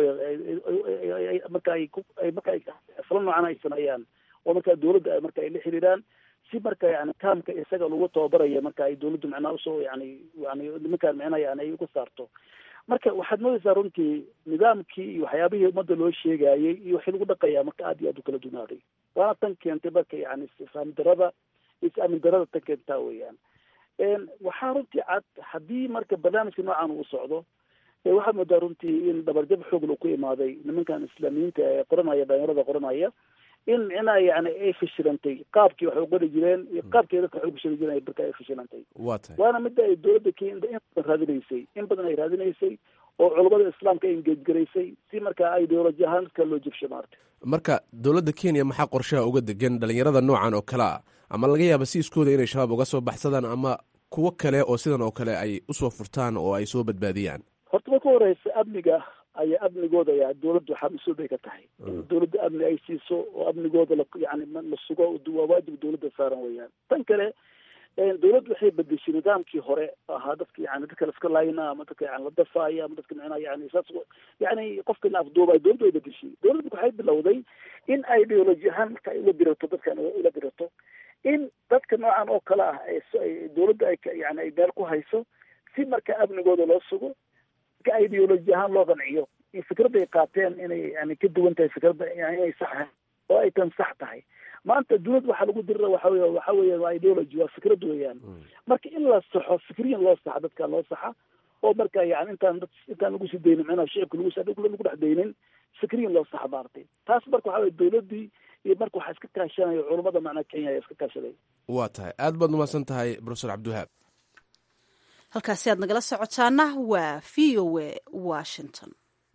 weeye marka ay ku ay marka ay fala noocan ay sameeyaan oo marka dawladda ay marka ay la xiriiraan si marka yani kaamka isaga lagu tababaraya marka ay dawladdu macnaha usoo yani yani nimankaan micnaha yani ay uga saarto marka waxaad moodaysaa runtii nidaamkii iyo waxyaabihii ummadda loo sheegayey iyo waxii lagu dhaqayaa marka aad iyo aad u kala dunaaday waana tan keentay marka yani isfahmi darada is-aamin darada tan keentaa weeyaan waxaa runtii cad haddii marka barnaamijka noocan uu socdo waxaad moodaa runtii in dhabarjab xoog la ku imaaday nimankan islaamiyiinta ee qoranaya dhalinyarada qoranaya in micnaha yani ay fashilantay qaabkii waxay qori jireen iyo qaabkii dadka waxay fashili jireen marka ay fashilantay waa tahay waana midda ay dawladda kenya in badan raadinaysay in badan ay raadinaysay oo culummada islaamka ay engejgaraysay si marka ideoloji ahaan dadka loo jibsho maarta marka dowladda kenya maxaa qorshaha uga degan dhalinyarada noocan oo kale ah ama laga yaaba si iskooda inay shabaab uga soo baxsadaan ama kuwo kale oo sidan oo kale ay usoo furtaan oo ay soo badbaadiyaan horta marka horeysa amniga ayaa amnigooda ayaa dawladdu waxaa mas-uul bay ka tahay in dawladda amni ay siiso oo amnigooda la yani la sugo waa waajib dawladda saaran weeyaan tan kale dawladdu waxay bedeshay nidaamkii hore ahaa dadka yani dadka laska laayna ama dadka yani la dafaaya ama dadka micnaha yani saas yani qofka la afduubay dawladdu way bedeshay dawladdu waxay bilowday in ideology ahaan marka ay ula dirato dadkan ula dirato in dadka noocan oo kale ah ay dawladda ay yani ay meel ku hayso si marka amnigooda loo sugo marka ideology ahaan loo qanciyo in fikradda ay qaateen inay yani ka duwan tahay fikradda inay sax ahayn oo ay tan sax tahay maanta dawlad waxaa lagu dirira waxa wey waxa weya waa ideology waa fikrad weeyaan marka in la saxo fikriyan loo saxa dadka loo saxa oo marka yani intaan dad intaan lagu sii daynin micnaha shicibka lagu lagu dhex daynin fikriyan loo saxa maaragtay taas marka waxa weye dawladdii iyo marka waxaa iska kaashanayo culummada macnaa kenya ayaa iska kaashaday waa tahay aad baad umahadsan tahay profesor cabdiwahaab halkaasi aad nagala socotaana waa v o a washington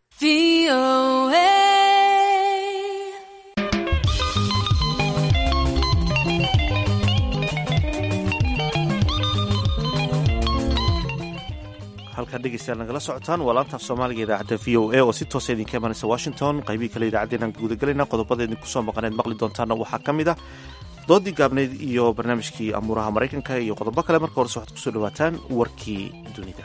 halkaa dhegeystayaal nagala socotaan waa laantaaf soomaaliga idaacadda v o a oo si toosa idinka imanaysa washington qaybihii kale idaacaddeenaan guudagalayna qodobada idinku soo maqaneed maqli doontaana waxaa ka mid ah doodii gaabneyd iyo barnaamijkii amuuraha maraykanka iyo qodobo kale marka horese waxaad kusoo dhawaataan warkii dunida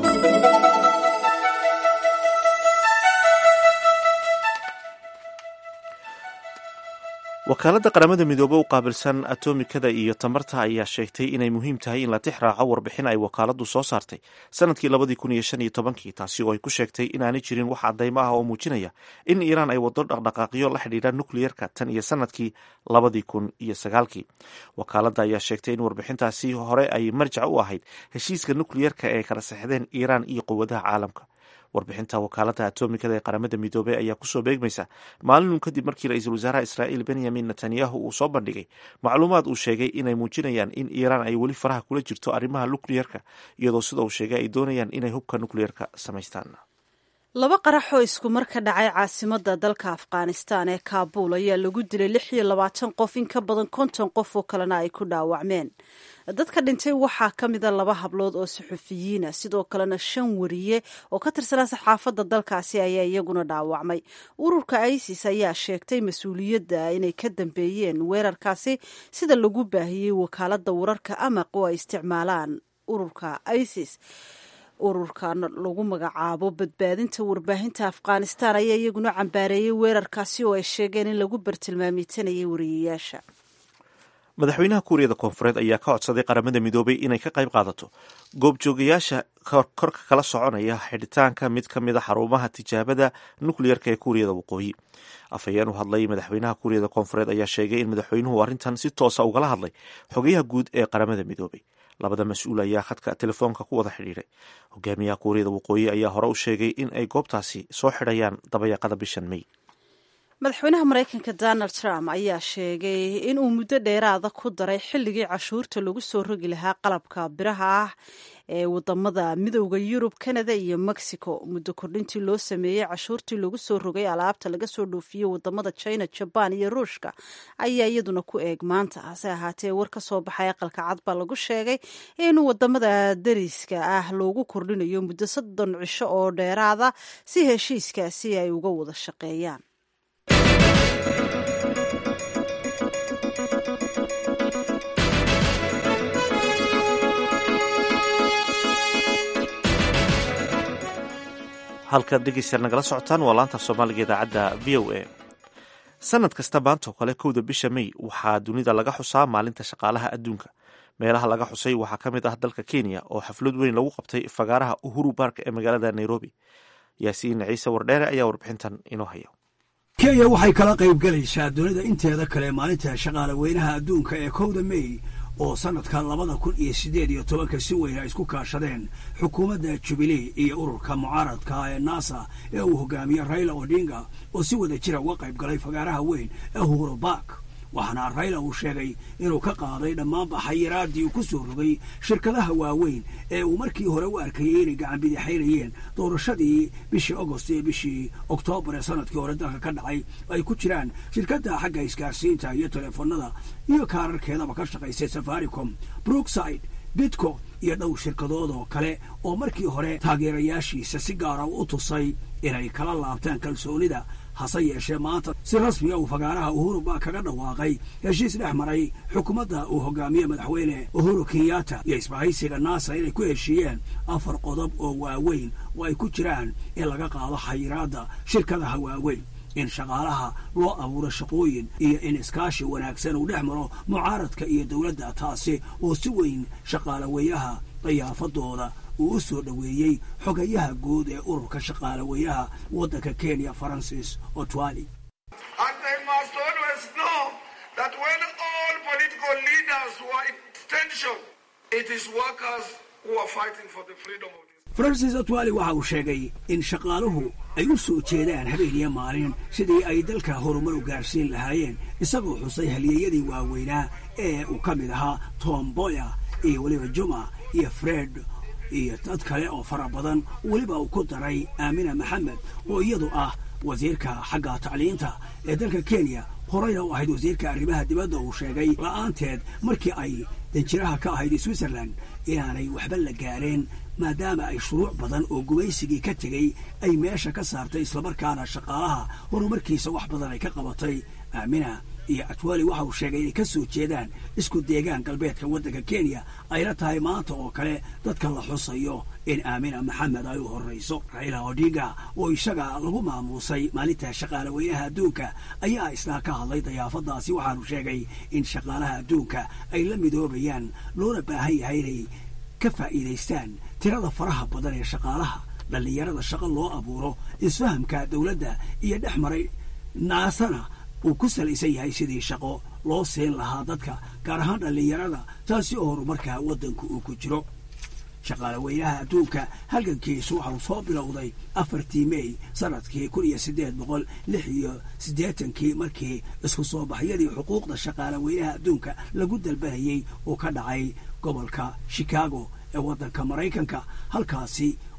wakaaladda qaramada midoobe u qaabilsan atomikada iyo tamarta ayaa sheegtay inay muhiim tahay in la tix raaco warbixin ay wakaaladdu soo saartay sanadkii labadii kun iyo shan iyo tobankii taasi oo ay ku sheegtay inaanay jirin wax cadaymo ah oo muujinaya in iiraan ay wado dhaqdhaqaaqyo la xidhiidha nukliyerka tan iyo sanadkii labadii kun iyo sagaalkii wakaaladda ayaa sheegtay in warbixintaasi hore ay marjac u ahayd heshiiska nukliyerka ee kala saxdeen iiraan iyo quwadaha caalamka warbixinta wakaaladda atomikada ee qaramada midoobey ayaa kusoo beegmaysa maalinun kadib markii ra-iisul wasaaraha israa'iil benyamin netanyahu uu soo bandhigay macluumaad uu sheegay inay muujinayaan in iiraan ay weli faraha kula jirto arrimaha nukliyerka iyadoo sida uu sheegay ay doonayaan inay hubka nukliyerka samaystaan laba qarax oo isku mar ka dhacay caasimadda dalka afghanistan ee kaabuul ayaa lagu dilay lix iyo labaatan qof in ka badan konton qof oo kalena ay ku dhaawacmeen dadka dhintay waxaa ka mida laba hablood oo suxufiyiina sidoo kalena shan wariye oo ka tirsanaa saxaafadda dalkaasi ayaa iyaguna dhaawacmay ururka isis ayaa sheegtay mas-uuliyadda inay ka dambeeyeen weerarkaasi sida lagu baahiyey wakaaladda wararka amaq oo ay isticmaalaan ururka isis ururkan lagu magacaabo badbaadinta warbaahinta afghanistan ayaa iyaguna cambaareeyey weerarkaasi oo ay sheegeen in lagu bartilmaameysanayay wariyayaasha madaxweynaha kuuriyada koonfureed ayaa ka codsaday qaramada midoobay inay ka qayb qaadato goobjoogayaasha korka kala soconaya xidhitaanka mid ka mid a xarumaha tijaabada nukleyerka ee kuuriyada waqooyi afhayeen u hadlay madaxweynaha kuuriyada koonfureed ayaa sheegay in madaxweynuhu arrintan si toosa ugala hadlay xogayaha guud ee qaramada midoobay labada mas-uul ayaa khadka telefoonka ku wada xidhiiray hogaamiyaha kuuriyada waqooyi ayaa hore u sheegay in ay goobtaasi soo xidhayaan dabayaaqada bishan may madaxweynaha maraykanka donald trump ayaa sheegay inuu muddo dheeraada ku daray xilligii cashuurta lagu soo rogi lahaa qalabka biraha ah ee wadamada midooda yurub canada iyo mexico muddo kordhintii loo sameeyey cashuurtii lagu soo rogay alaabta laga soo dhoofiyo wadamada china jaban iyo ruushka ayaa iyaduna ku eeg maanta hase ahaatee war ka soo baxay aqalka cad baa lagu sheegay in wadamada dariska ah loogu kordhinayo muddo soddon cisho oo dheeraada si heshiiskaasi ay uga wada shaqeeyaan halkaad dhegeystayaal nagala socotaan waa laanta soomaaliga idaacadda v o a sanad kasta maanta oo kale kowda bisha may waxaa dunida laga xusaa maalinta shaqaalaha adduunka meelaha laga xusay waxaa ka mid ah dalka kenya oo xaflad weyn lagu qabtay fagaaraha uhuru bark ee magaalada nairobi yaasiin ciise wardheere ayaa warbixintan inoo haya kenya waxay kala qayb galaysaa dunida inteeda kale maalinta shaqaale weynaha adduunka ee kowda may oo sanadka labada kun iyo siddeed iyo tobanka si weyn ay isku kaashadeen xukuumadda jubilee iyo ururka mucaaradka ee nasa ee uu hogaamiye raila odinga oo si wada jira uga qayb galay fagaaraha weyn ee uhuru bark waxaana rayla uu sheegay inuu ka qaaday dhammaanba xayiraadii uu ku soo rogay shirkadaha waaweyn ee uu markii hore u arkayey inay gacan bidixaynayeen doorashadii bishii agost iyo bishii oktoobar ee sanadkii hore dalka ka dhacay ay ku jiraan shirkadda xagga isgaarsiinta iyo teleefanada iyo kaararkeedaba ka shaqaysay safaricom brookside bitco iyo dhowr shirkadood oo kale oo markii hore taageerayaashiisa si gaara u tusay inay kala laabtaan kalsoonida hase yeeshee maanta si rasmiga uu fagaaraha uhuru baa kaga dhawaaqay heshiis dhex maray xukuumadda uu hogaamiye madaxweyne uhuru kenyatta iyo isbahaysiga nasa inay ku heshiiyeen afar qodob oo waaweyn oo ay ku jiraan in laga qaado xayiraadda shirkadaha waaweyn in shaqaalaha loo abuuro shaqooyin iyo in iskaashi wanaagsan uu dhex maro mucaaradka iyo dowladda taasi oo si weyn shaqaale weynaha dayaafadooda uu u soo dhoweeyey xogayaha guud ee ururka shaqaale weynaha waddanka kenya farancis otwali francis otwali waxa uu sheegay in shaqaaluhu ay u soo jeedaan habeeniyo maalin sidii ay dalka horumar u gaarsiin lahaayeen isagoo xusay halyeeyadii waaweynaa ee uu ka mid ahaa tom boya iyo weliba juma iyo fred iyo dad kale oo fara badan weliba uu ku daray aamina maxamed oo iyadu ah wasiirka xagga tacliinta ee dalka kenya horeyna u ahayd wasiirka arrimaha dibadda uu sheegay la'aanteed markii ay danjiraha ka ahayd switzerland inaanay waxba la gaareen maadaama ay shuruuc badan oo gumaysigii ka tegey ay meesha ka saartay islamarkaana shaqaalaha horumarkiisa wax badan ay ka qabatay aamina iyo atwali waxa uu sheegay inay ka soo jeedaan isku deegaan galbeedka waddanka kenya ayna tahay maanta oo kale dadka la xusayo in aamina maxamed ay u horrayso raila odinga oo isaga lagu maamuusay maalinta shaqaale weynaha adduunka ayaa isna ka hadlay dayaafadaasi waxaanu sheegay in shaqaalaha adduunka ay la midoobayaan loona baahan yahay inay ka faa'iidaystaan tirada faraha badan ee shaqaalaha dhallinyarada shaqo loo abuuro isfahamka dowladda iyo dhex maray naasana uu ku salaysan yahay sidii shaqo loo siin lahaa dadka gaar ahaan dhallinyarada taasi oo horumarka waddanku uu ku jiro shaqaale weynaha adduunka halgankiisu waxauu soo bilowday afartii mey sanadkii kun iyo siddeed boqol lix iyo siddeetankii markii isku soo baxyadii xuquuqda shaqaale weynaha adduunka lagu dalbanayey uu ka dhacay gobolka chicago ee waddanka maraykanka halkaasi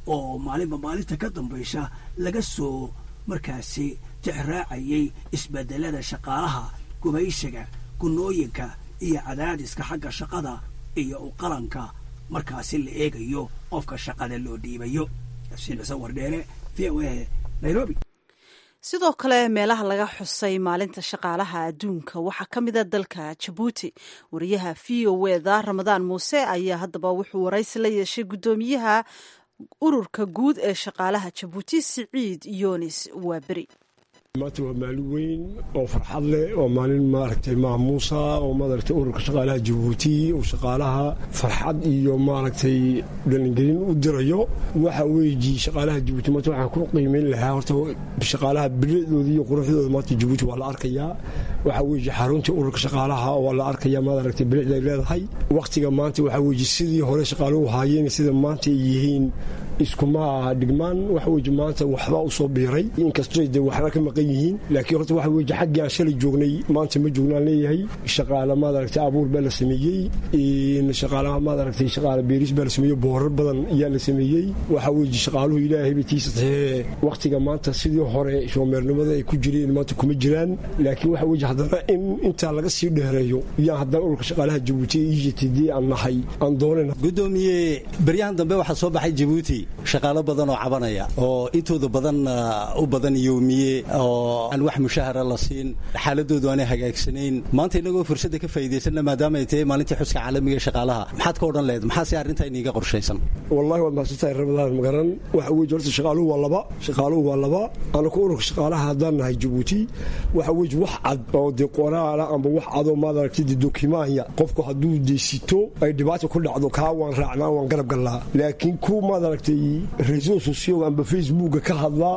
oo maalinba maalinta ka dambaysa laga soo markaasi tixraacayay isbedelada shaqaalaha gumaysiga gunooyinka iyo cadaadiska xagga shaqada iyo u qalanka markaasi la eegayo qofka shaqada loo dhiibayo xuseen xuseen wardheere v o a nairobi sidoo kale meelaha laga xusay maalinta shaqaalaha adduunka waxaa ka mida dalka jabuuti wariyaha v o eda ramadaan muuse ayaa haddaba wuxuu waraysi la yeeshay guddoomiyaha ururka guud ee shaqaalaha jabuuti siciid yonis waaberi maanta waa maalin weyn oo farxad leh oo maalin maaragtay maamuusa oo maaragtay ururka shaqaalaha jabuuti oo shaqaalaha farxad iyo maaragtay dhalingelin u dirayo waxa weeji shaqaalaha jabuuti maanta waxaan ku qiimeyn lahaa horta shaqaalaha bilicdooda iyo quruxdooda maanta jabuuti waa la arkayaa waxa weeji xaruntii ururka shaqaalaha waa la arkayaa maaragtay bilicday leedahay wakhtiga maanta waxa weeji sidii hore shaqaaluhu haayeen sida maanta ay yihiin iskuma dhigmaan waxa weeye maanta waxba u soo biiray inkastoo de waxba ka maqan yihiin laakiin horta waxa weeye xaggii aan shalay joognay maanta ma joognaan leeyahay shaqaale maad aragtay abuur baa la sameeyey shaqaalaha maad aragtay shaqaale beeris baa la sameeyey boorar badan ayaa la sameeyey waxa weeye shaqaaluhu ilaahay batiisa tahee wakhtiga maanta sidii hore shoomeernimada ay ku jireen maanta kuma jiraan laakiin waxa weeye haddana in intaa laga sii dheereeyo yaa haddana ururka shaqaalaha jabuuti e j t d aan nahay aan doonayna gudoomiye baryahan dambe waxaa soo baxay jabuuti shaqaalo badan oo cabanaya oo intooda badan u badan yowmiye oo aan wax mushahara la siin xaaladoodu aanay hagaagsanayn maanta inagoo fursadda ka faa'iidaysanna maadaama ay tahay maalintii xuska caalamiga ee shaqaalaha maxaad ka odhan lehed maxaase arrintaa iniiga qorshaysan wallahi waad mahadsantahay ramadaan magaran waxa weeye horta shaqaaluhu waa laba shaqaaluhu waa laba anaku ururka shaqaalaha haddaan nahay jabuuti waxa weeye wax cad oo dee qoraala amba wax cadoo maad aragtay dee dokimaanya qofku hadduu deysito ay dhibaata ku dhacdo kaa waan raacnaa waan garab gallaa laakiin ku maad aragtay reseau socioga amba facebooka ka hadla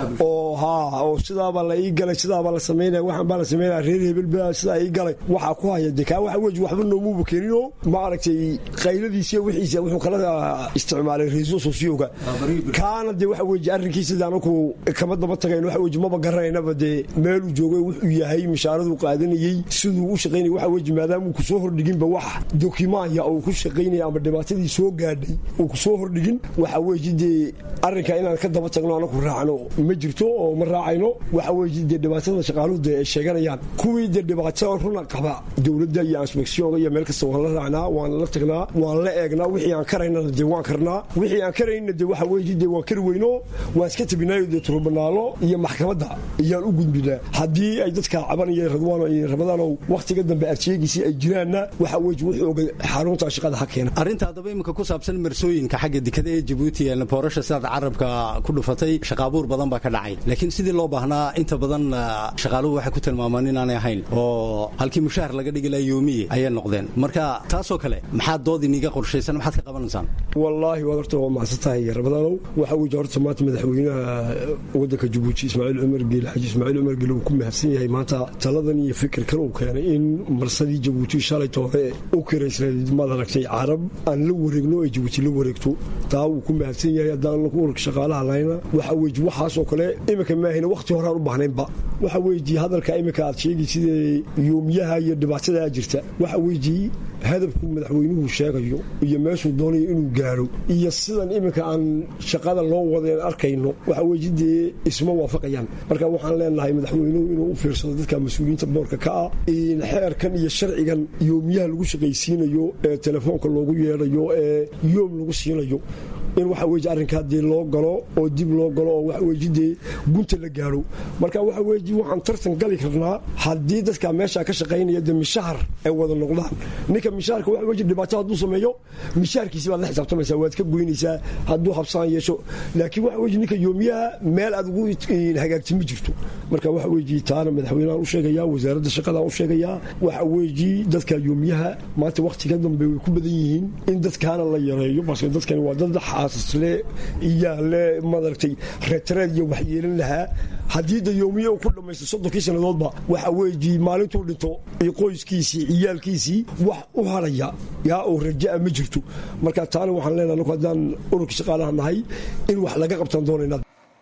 oo haa oo sidaabaa la ii galay sidaabaa la samaynaya waxaan baa la samaynaya reer hebel baa sidaa ii galay waxaa ku haya dee kaa waxa weeye waxba noomuuba keeninoo ma aragtay qayladiisa wixiisa wuxuu kala isticmaalay reseau socioga kaana dee waxa weeye arrinkiisa dee anaku kama daba tagayn waxa weeye maba garanaynaba dee meeluu joogay wuxuu yahay mishaaraduu qaadanayey siduu u shaqaynaya waxa weeye maadaama uu kusoo hordhiginba wax dokimaanya uu ku shaqaynaya ama dhibaatadii soo gaadhay uu kusoo hordhigin waxa weeye dee arrinka inaan ka daba tagno anaku raacno ma jirto oo ma raacayno waxa weeye dee dhibaatada shaqaaluhu dee ay sheeganayaan kuwii dee dhibaato runa qaba dowladda iyo insbectionka iyo meel kasta waan la raacnaa waan la tagnaa waan la eegnaa wixii aan karaynana dee waan karnaa wixii aan karayna dee waxa weeye dee waan kari weyno waan iska tabinaayo dee turubanaalo iyo maxkamadda iyaan u gudbinaa haddii ay dadka cabanaya radwaano iyo ramadaanow wakhtiga dambe arsheegiisii ay jiraanna waxa weeye wuxuu oga xarunta shaqada ha keena arrinta haddaba iminka ku saabsan marsooyinka xagga dekada ee jabuuti boorasha sidaad carabka ku dhufatay shaqaabuur badan baa ka dhacay laakiin sidii loo baahnaa inta badan shaqaaluhu waxay ku tilmaamaan inaanay ahayn oo halkii mushahar laga dhigi laha yoomiye ayay noqdeen marka taasoo kale maxaad dood iniga qorshaysan maxaad ka qabanaysaan wallaahi waad horta waa mahadsantahay ramadaanow waxa weeye horta maanta madaxweynaha waddanka jabuuti ismaaciil cumar geele xaji ismaaciil cumar geele uu ku mahadsan yahay maanta taladan iyo fikirkan uu keenay in marsadii jabuuti shalayta hore u kiraysnayd maad aragtay carab aan la wareegno ay jabuuti la wareegto taa wuu ku mahadsan yahay haddaan ururka shaqaalaha lahayna waxa weeye waxaasoo kale iminka maahina wakhti horaan u baahnaynba waxa weeye hadalka iminka aad sheegi sidee yoomiyaha iyo dhibaatadaa jirta waxa weeye hadafku madaxweynuhu sheegayo iyo meeshuu doonayo inuu gaaro iyo sidan iminka aan shaqada loo wadeen arkayno waxa weeye dee isma waafaqayaan marka waxaan leenahay madaxweynuhu inuu u fiirsado dadka mas-uuliyiinta boorka ka ah xeerkan iyo sharcigan yoomiyaha lagu shaqaysiinayo ee telefoonka loogu yeedhayo ee yoom lagu siinayo in waxa weeye arrinkaa dee loo galo oo dib loo galo oo waxa weeye dee gunta la gaaro marka waxa weeye waxaan tartan gali karnaa haddii dadka meesha ka shaqaynaya dee mishahar ay wada noqdaan ninka mishaharka waxa weeye dhibaato hadduu sameeyo mishaharkiisi baad la xisaabtamaysaa waad ka goynaysaa hadduu habsaan yeesho laakiin waxa weeye ninka yoomiyaha meel aad ugu hagaagti ma jirto marka waxa weeye taana madaxweynahan u sheegayaa wasaaradda shaqada u sheegayaa waxa weeye dadka yoomiyaha maanta wakhtiga dambe way ku badan yihiin in dadkaana la yareeyo balse dadkani waa dad xaasisle iyaa le madaragtay reetreed iyo wax yeelan lahaa haddii da yoomiye uu ku dhammaysto soddonkii sannadoodba waxa weeye maalintuu dhinto iyo qoyskiisii ciyaalkiisii wax u haraya yaa oo rajaa ma jirto marka taana waxaan leenahay anaku haddaan ururka shaqaalaha nahay in wax laga qabtaan doonayna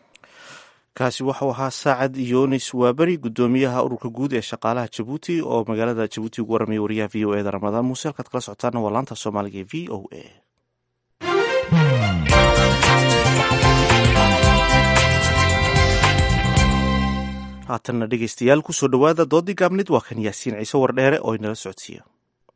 kaasi waxau ahaa saacad yonis waaberi gudoomiyaha ururka guud ee shaqaalaha jabuuti oo magaalada jabuuti ugu waramaya wariyaha v o eda ramadaan muuse halkaad kala socotaana waa laanta soomaaliga e v o a haatanna dhegeystayaal kusoo dhowaada doodii gaabnid waa kan yaasiin ciise wardheere oo inala socodsiiya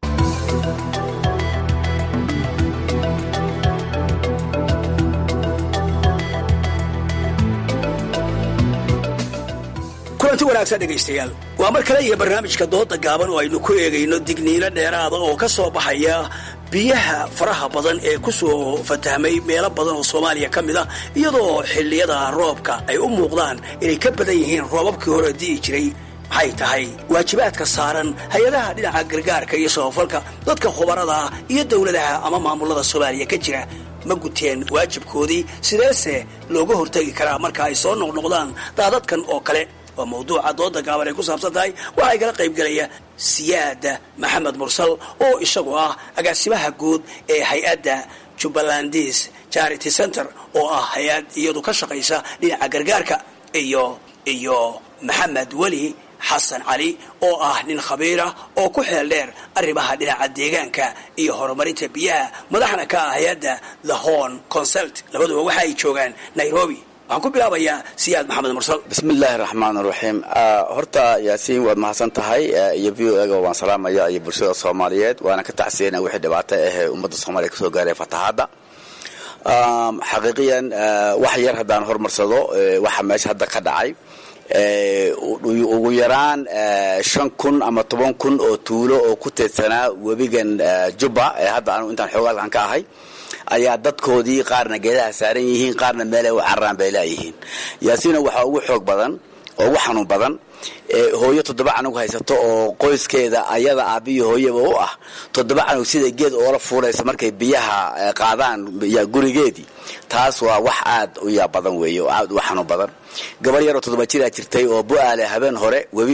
kulanti wanaagsan dhegaystayaal waa mar kale iyo barnaamijka dooda gaaban oo aynu ku eegayno digniino dheeraada oo ka soo baxaya biyaha faraha badan ee ku soo fatahmay meelo badan oo soomaaliya ka mid ah iyadoo xilliyada roobka ay u muuqdaan inay ka badan yihiin roobabkii hore di'i jiray maxay tahay waajibaadka saaran hay-adaha dhinaca gargaarka iyo samafalka dadka khubarada ah iyo dowladaha ama maamulada soomaaliya ka jira ma guteen waajibkoodii sideese looga hortegi karaa marka ay soo noqnoqdaan daadadkan oo kale waa mawduuca dooda gaaban ay ku saabsan tahay waxaa igala qaybgelaya siyaada maxamed mursal oo isagu ah agaasimaha guud ee hay-adda jubbalandis charity center oo ah hay-ad iyadu ka shaqaysa dhinaca gargaarka iyo iyo maxamed weli xasan cali oo ah nin khabiirah oo ku xeel dheer arrimaha dhinaca deegaanka iyo horumarinta biyaha madaxna ka ah hay-adda the horn consult labaduba waxa ay joogaan nairobi waxaan ku bilaabayaa siyaad maxamed mursal bismi illaahi raxmaan raxiim horta yaasiin waad mahadsan tahay iyo v o ega waan salaamaya iyo bulshada soomaaliyeed waana ka tacsiyana wixii dhibaato ahee ummadda soomaaliya kasoo gaaray fatahaadda xaqiiqiyan wax yar haddaan hormarsado waxa meesha hadda ka dhacay ugu yaraan shan kun ama toban kun oo tuulo oo ku teedsanaa webigan jubba ee hadda anu intaan xoogaalkan ka ahay ayaa dadkoodii qaarna geedaha saaran yihiin qaarna meelay u cararaan bay laayihiin yaasiina waxaa ugu xoog badan oo ugu xanuun badan hooyo toddoba canug haysato oo qoyskeeda ayada aabiyo hooyaba u ah toddoba canug sida geed oola fuulaysa markay biyaha qaadaan gurigeedii taas waa wax aad u yaa badan weeye oo aad u xanuun badan gabar yaroo toddoba jiraa jirtay oo bu-aale habeen hore webi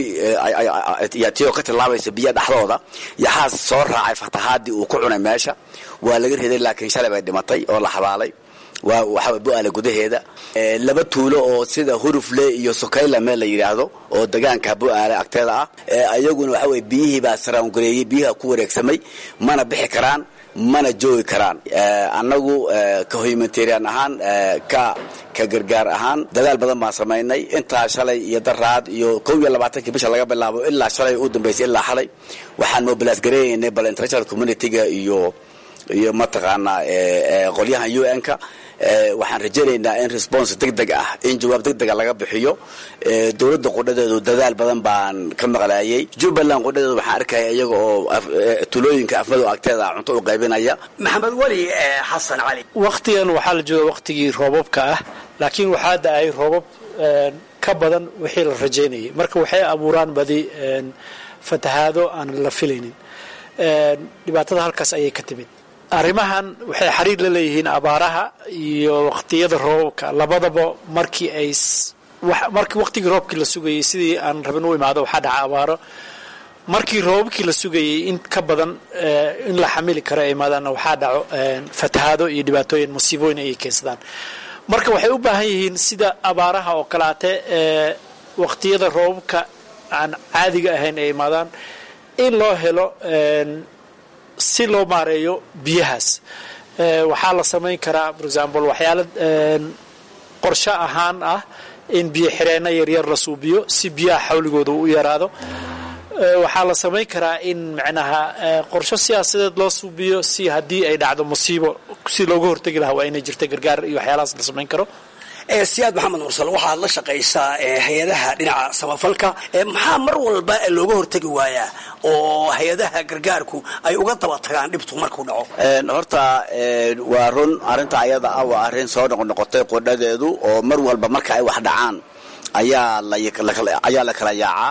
tiyoo ka tilaabaysa biya dhexdooda yaxaas soo raacay fatahaadii uu ku cunay meesha waa laga riday laakiin shalay bay dhimatay oo la xabaalay waa waxaa bu-aale gudaheeda laba tuulo oo sida hurufle iyo sokayla meel la yidhaahdo oo degaanka bu-aale agteeda ah ayaguna waxa weye biyihii baa saraangareeyey biyaha ku wareegsamay mana bixi karaan mana joogi karaan annagu ka humanitarian ahaan ka ka gargaar ahaan dadaal badan baan samaynay intaa shalay iyo daraad iyo kow iyo labaatankii bisha laga bilaabo ilaa shalay u dambaysay ilaa xalay waxaan mobilaas gareeynay bal international communityga iyo iyo mataqaanaa qolyahan u n-ka waxaan rajaynaynaa in response deg deg ah in jawaab deg dega laga bixiyo dowladda qudhadeedu dadaal badan baan ka maqlaayay jubbaland qudhadeedu waxaan arkaya iyaga oo tulooyinka afmadow agteeda cunto u qaybinaya maxamed weli xasan cali wakhtigan waxaa la jooga wakhtigii roobabka ah laakiin waxaa da-ay roobab ka badan wixii la rajaynayay marka waxay abuuraan badi fatahaado aan la filaynin dhibaatada halkaas ayay ka timid arrimahan waxay xiriir la leeyihiin abaaraha iyo waqtiyada roobabka labadaba markii ay markii waqtigii roobkii la sugayay sidii aan rabin u imaado waxaa dhaca abaaro markii roobabkii la sugayay in ka badan in la xamili karo ay imaadaanna waxaa dhaco fatahaado iyo dhibaatooyin musiibooyin ayay keensadaan marka waxay u baahan yihiin sida abaaraha oo kalaate waqtiyada roobabka aan caadiga ahayn ay imaadaan in loo helo si loo maareeyo biyahaas waxaa la samayn karaa for example waxyaala qorsho ahaan ah in biyo xireenno yaryar la suubiyo si biyaha xawligooda u yaraado waxaa la samayn karaa in macnaha qorsho siyaasadeed loo suubiyo si haddii ay dhacdo musiibo si looga hortegi lahaa waa inay jirta gargaar iyo waxyaalahaas la samayn karo siyaad maxamed mursal waxaad la shaqaysaa hay-adaha dhinaca samafalka maxaa mar walba looga hortegi waayaa oo hay-adaha gargaarku ay uga daba tagaan dhibtu markuu dhaco horta waa run arrinta ayada ah waa arrin soo noqnoqotay qodhadeedu oo mar walba marka ay wax dhacaan ayaa ayaa la kala yaacaa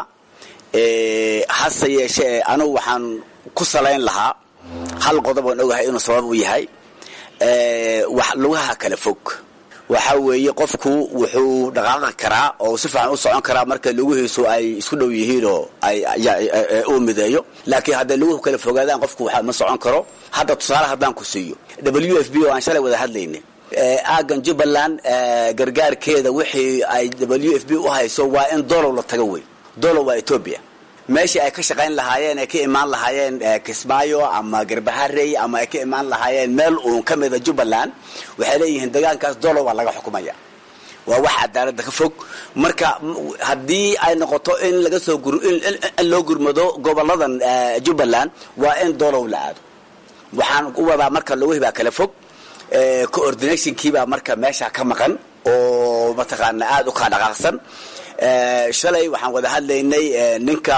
hase yeeshee anugu waxaan ku salayn lahaa hal qodob aan ogahay inuu sabab u yahay wax lugaha kala fog waxa weeye qofku wuxuu dhaqaaqi karaa oo si fiican u socon karaa marka lugihiisu ay isku dhow yihiin oo uu mideeyo laakiin hadday luguhu kala fogaadaan qofku waxa ma socon karo hadda tusaale haddaan ku siiyo w f b oo aan shalay wada hadlaynay aagan jubbaland gargaarkeeda wixii ay w f b u hayso waa in dolow la tago wey dolow waa etoobiya meeshii ay ka shaqayn lahaayeen ay ka imaan lahaayeen kismaayo ama garbaharey ama ay ka imaan lahaayeen meel uun ka mida jubbaland waxay leeyihiin degaankaas dolow baa laga xukumaya waa wax cadaaladda ka fog marka haddii ay noqoto in laga soo in loo gurmado goboladan jubbaland waa in doolow la aado waxaan u wadaa marka logahii baa kala fog coordinationkiibaa marka meesha ka maqan oo mataqaana aada u kaa dhaqaaqsan shalay waxaan wada hadlaynay ninka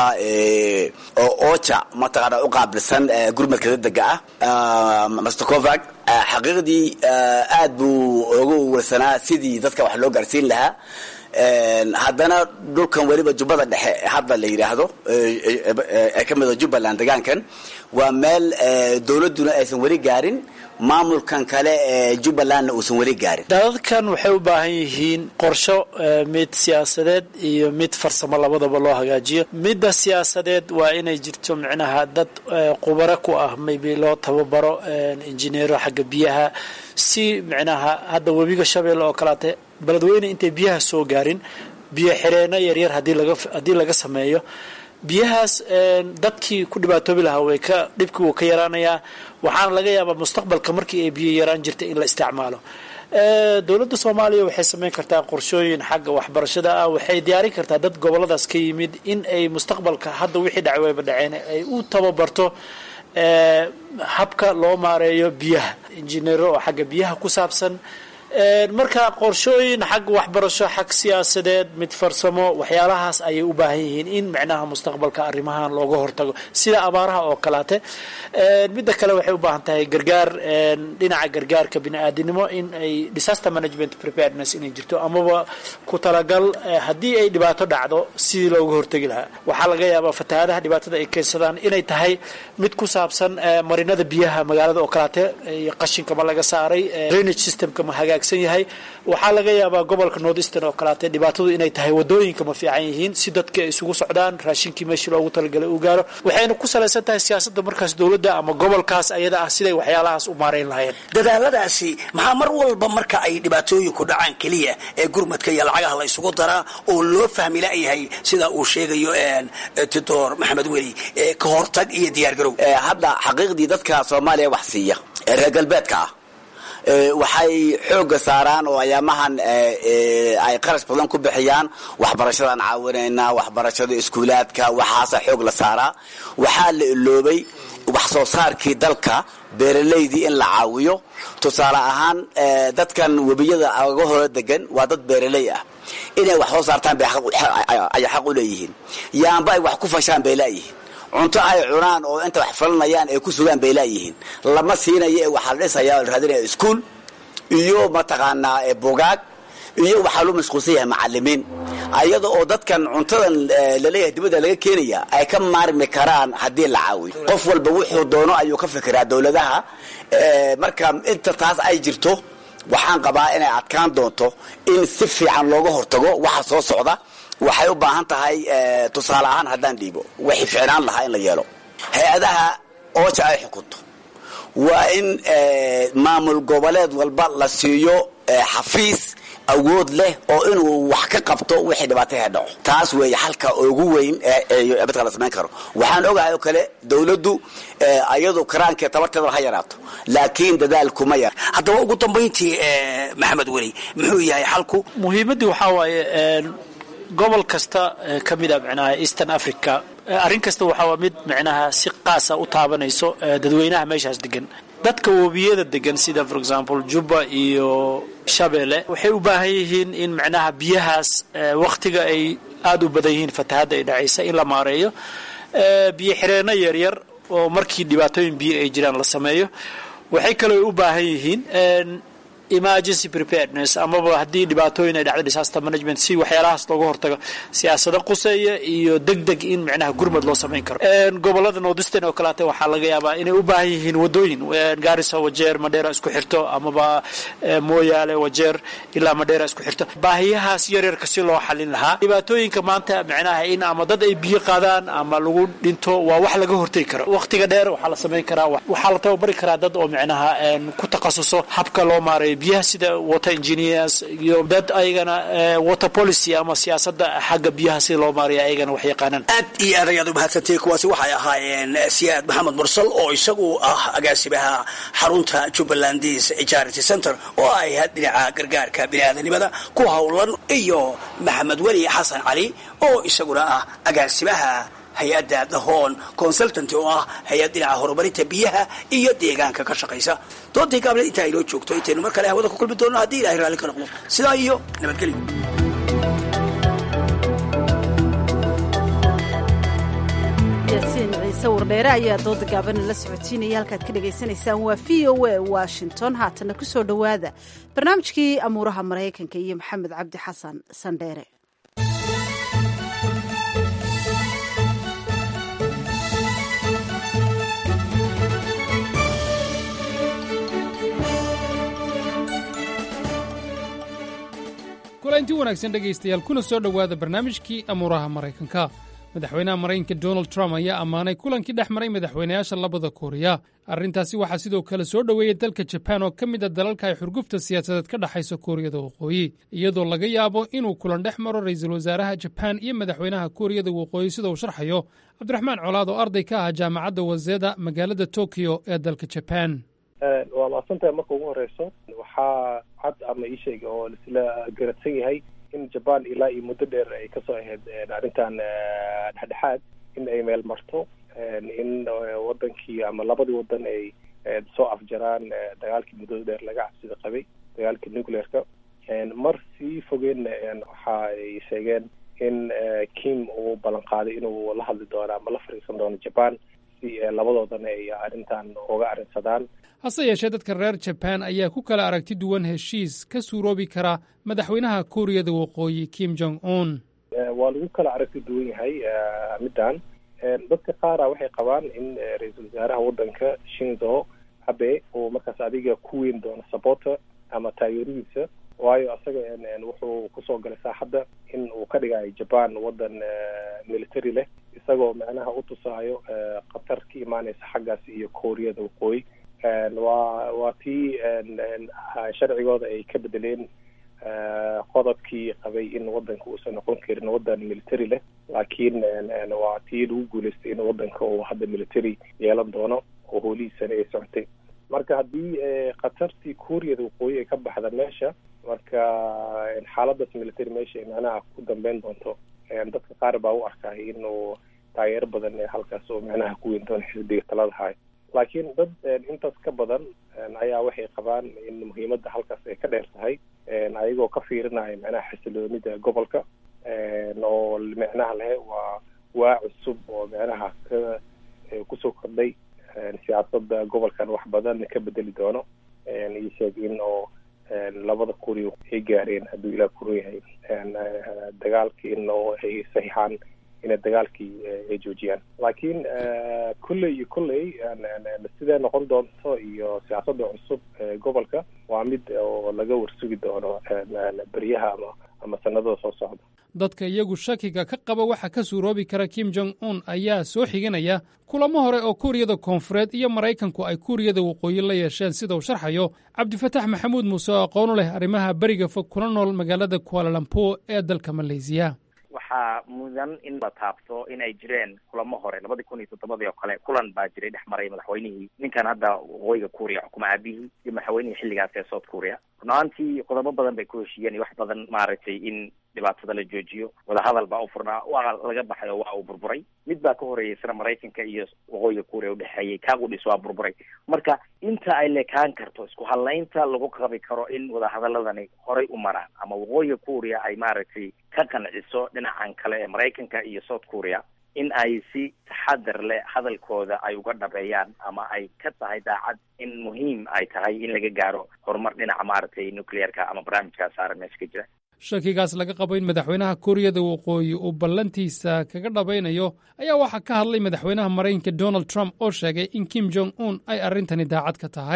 ocha mataqaana u qaabilsan gurmadka dadega ah master covag xaqiiqdii aad buu uga warsanaa sidii dadka wax loo gaarsiin lahaa haddana dhulkan weliba jubbada dhexe hadda la yidhaahdo ee ka mida jubbaland degaankan waa meel dowladduna aysan weli gaarin maamulkan kale ee jubbalandna uusan weli gaarin dadkan waxay u baahan yihiin qorsho mid siyaasadeed iyo mid farsamo labadaba loo hagaajiyo midda siyaasadeed waa inay jirto micnaha dad qubaro ku ah maybe loo tababaro injineero xagga biyaha si micnaha hadda webiga shabeelle oo kaleate beledweyne intay biyaha soo gaarin biyo xireenno yaryar hadii laga haddii laga sameeyo biyahaas dadkii ku dhibaatoobi lahaa way ka dhibkii wuu ka yaraanayaa waxaana laga yaabaa mustaqbalka markii ay biyo yaraan jirtay in la isticmaalo dowladda soomaaliya waxay samayn kartaa qorshooyin xagga waxbarashada ah waxay diyaarin kartaa dad goboladaas ka yimid in ay mustaqbalka hadda wixii dhacay wayba dhaceen ay u tababarto habka loo maareeyo biyaha injineero oo xagga biyaha ku saabsan marka qorshooyin xag waxbarasho xag siyaasadeed mid farsamo waxyaalahaas ayay u baahan yihiin in micnaha mustaqbalka arrimahan looga hortago sida abaaraha oo kaleate midda kale waxay u baahan tahay gargaar dhinaca gargaarka bini-aadinimo in ay disaster management preparedness inay jirto amaba ku talagal haddii ay dhibaato dhacdo sidii looga hortegi lahaa waxaa laga yaabaa fatahaadaha dhibaatada ay keensadaan inay tahay mid ku saabsan marinada biyaha magaalada oo kaleate qashinka ma laga saaray drainage systemka ma hagaag yahay waxaa laga yaabaa gobolka north eastern oo kaleate dhibaatadu inay tahay wadooyinka ma fiican yihiin si dadka ay isugu socdaan raashinkii meeshii loogu talagalay uu gaaro waxayna ku salaysan tahay siyaasadda markaas dowladda ama gobolkaas ayada ah siday waxyaalahaas u maarayn lahayeen dadaaladaasi maxaa mar walba marka ay dhibaatooyinku dhacaan keliya ee gurmadka iyo lacagaha la isugu daraa oo loo fahmi layahay sida uu sheegayo titor maxamed weli ka hortag iyo diyaargarow hadda xaqiiqdii dadka soomaaliya wax siiya ee reer galbeedka ah waxay xooga saaraan oo ayaamahan ay qarash badan ku bixiyaan waxbarashadaan caawinaynaa waxbarashada iskuulaadka waxaasa xoog la saaraa waxaa la iloobay wax soo saarkii dalka beeralaydii in la caawiyo tusaale ahaan dadkan webiyada aga hore degan waa dad beeraley ah inay wax soo saartaan ayay xaq u leeyihiin yaanba ay wax ku fashaan bay laayihiin cunto ay cunaan oo inta wax falanayaan ay ku sugaan bay laayihiin lama siinayo ee waxaa la dhisayaa la raadinaya iskuol iyo mataqaanaa bugaag iyo waxaa loo mashquulsan yahay macalimiin ayada oo dadkan cuntadan laleeyahay dibadda laga keenaya ay ka maarmi karaan haddii la caawiyo qof walba wuxuu doono ayuu ka fikiraa dowladaha marka inta taas ay jirto waxaan qabaa inay adkaan doonto in si fiican looga hortago waxa soo socda waxay u baahan tahay tusaale ahaan haddaan dhiibo waxay ficnaan lahaa in la yeelo hay-adaha ooja ay xukunto waa in maamul goboleed walba la siiyo xafiis awood leh oo inuu wax ka qabto wixii dhibaataha dhaco taas weeye xalka ugu weyn ee midka la samayn karo waxaan ogahay oo kale dowladdu iyadu karaankeed tabarteeda ha yaraato laakiin dadaal kuma yar haddaba ugu dambayntii maxamed weli muxuu yahay xalku muhiimaddii waxaa waaye gobol kasta ka mid a micnaha eastern africa arrin kasta waxaa mid micnaha si qaasa u taabanayso dadweynaha meeshaas degan dadka webiyada degan sida for example juba iyo shabeelle waxay u baahan yihiin in micnaha biyahaas wakhtiga ay aada u badan yihiin fatahadda ay dhacaysa in la maareeyo biyo xireenno yaryar oo markii dhibaatooyin biyo ay jiraan la sameeyo waxay kaloo u baahan yihiin emergency preparedness amaba haddii dhibaatooyin ay dhacdo disaster management si waxyaalahaas looga hortago siyaasado quseeya iyo deg deg in micnaha gurmad loo samayn karo gobolada northeastern oo kaleete waxaa laga yaabaa inay u baahan yihiin wadooyin gaarisa wajeer madheera isku xirto amaba mooyaale wajeer ilaa madheera isku xirto baahiyahaas yaryarka si loo xalin lahaa dhibaatooyinka maanta micnaha in ama dad ay biyo qaadaan ama lagu dhinto waa wax laga hortegi karo waqtiga dheer waxaa la samayn karaa waxaa la tababari karaa dad oo micnaha ku takhasuso habka loo maareeyo biyaha sida water engineers iyo dad ayagana water policy ama siyaasadda xagga biyaha sida loo maariya ayagana wax yaqaanaan aad iyo aad ayaad u mahadsantahay kuwaasi waxay ahaayeen siyaad maxamed mursal oo isagu ah agaasimaha xarunta jubbalandis charity center oo ay had dhinaca gargaarka biniaadanimada ku howlan iyo maxamed weli xasan cali oo isaguna ah agaasimaha hay-adda dahoon consultant oo ah hay-ad dhinaca horumarinta biyaha iyo deegaanka ka shaqaysa doontii gaable intaa inoo joogto intaynu mar kale hawada ku kulmi doonno haddii ilahay raalli ka noqdo sidaa iyo nabadgelyo yaasiin ciise wardheere ayaa dooda gaabana la socotiinaya halkaad ka dhagaysanaysaan waa v o a washington haatana ku soo dhowaada barnaamijkii amuuraha maraykanka iyo maxamed cabdi xasan sandheere kulanti wanaagsan dhegaystayaal kuna soo dhowaada barnaamijkii amuuraha maraykanka madaxweynaha maraykanka donald trump ayaa ammaanay kulankii dhex maray madaxweynayaasha labada kooriya arrintaasi waxaa sidoo kale soo dhoweeyey dalka jabaan oo ka mid a dalalka ay xurgufta siyaasadeed ka dhexayso kooriyada waqooyi iyadoo laga yaabo inuu kulan dhex maro ra'iisul wasaaraha jabaan iyo madaxweynaha kooriyada waqooyi sida uu sharxayo cabdiraxmaan colaad oo arday ka ah jaamacadda waseda magaalada tokiyo ee dalka jabaan waa mahadsantahay marka ugu horeyso waxaa cad ama ii sheega oo laisla garadsan yahay in jaban ilaa iyo muddo dheer ay kasoo ahayd arrintan dhexdhexaad in ay meel marto in wadankii ama labadii wadan ay soo afjaraan dagaalkii muddada dheer laga cabsida qabay dagaalkii nuclearka mar sii fogeenna waxa ay sheegeen in kim uu ballan qaaday inuu la hadli doono ama la fariisan doono jaban si labadoodana ay arrintan uga arrinsadaan hase yeeshee dadka reer jabaan ayaa ku kala aragti duwan heshiis ka suuroobi kara madaxweynaha kuuriyada waqooyi kim jong un waa lagu kala aragti duwan yahay middan dadka qaara waxay qabaan in ra-iisul wasaaraha waddanka shinzo abe uu markaas adiga ku weyn doono sabota ama taageeradiisa waayo asaga wuxuu kusoo galay saaxadda in uu ka dhigayo jaban waddan military leh isagoo macnaha u tusaayo khatar ka imaaneysa xaggaas iyo kooriyada waqooyi waa waa tii sharcigooda ay ka bedeleen qodobkii qabay in wadanka uusan noqon karin wadan military leh laakiin waa tii lagu guuleystay in wadanka uu hadda military yeelan doono oo hoolihiisana ay socotay marka haddii khatartii kuuriyada waqooyi ay ka baxda meesha marka xaaladaas military meesha ay macnaha ku dambeyn doonto dadka qaar baa u arkay inuu taageero badan halkaas oo macnaha ku weyn doono xisbiga talada hayo laakiin dad intaas ka badan ayaa waxay qabaan in muhiimadda halkaas ay ka dheer tahay ayagoo ka fiirinaya macnaha xasiloonida gobolka oo micnaha leh waa waa cusub oo macnaha ka kusoo kordhay siyaasadda gobolkan wax badan ka bedeli doono iyo sheeg in oo labada kuriya ay gaareen hadduu ilaah kuru yahay dagaalkii in oo ay saxiixaan inay dagaalkii ay joojiyaan laakiin kulley iyo kulley sidee noqon doonto iyo siyaasadda cusub ee gobolka waa mid oo laga warsugi doono beryaha ama ama sanadada soo socda dadka iyagu shakiga ka qaba waxa ka suuroobi kara kim jong un ayaa soo xiganaya kulamo hore oo kuuriyada koonfureed iyo maraykanku ay kuuriyada waqooyi la yeesheen sida uu sharxayo cabdifatax maxamuud muuse oo aqoon u leh arrimaha beriga fog kuna nool magaalada kualalampo ee dalka maleysiya waxaa mudan in la taabto in ay jireen kulamo hore labadii kun iyo toddobadii oo kale kulan baa jiray dhex maray madaxweynihii ninkan hadda waqooyiga kuuriya xukuma aabihii iyo madaxweynihii xilligaas ee south kuuriya runaantii qodobo badan bay ku heshiiyeen iyo wax badan maaragtay in dhibaatada la joojiyo wadahadal baa u furnaa waa laga baxay oo waa uu burburay mid baa ka horeeyay sina maraykanka iyo waqooyiga kuuriya udhexeeyey kaaqudhis waa burburay marka inta ay lekaan karto isku hadlaynta lagu qabi karo in wadahadaladani horay u maraan ama waqooyiga kuuriya ay maaragtay ka qanciso dhinacan kale ee maraykanka iyo south kuuriya in ay si taxadar leh hadalkooda ay uga dhabeeyaan ama ay ka tahay daacad in muhiim ay tahay in laga gaaro horumar dhinaca maaragtay nuclearka ama barnaamijkaa saaran meesha ka jira shakigaas laga qabo in madaxweynaha kuuriyada waqooyi uu ballantiisa kaga dhabaynayo ayaa waxaa ka hadlay madaxweynaha maraykanka donald trump oo sheegay in kim jong un ay arrintani daacad ka tahay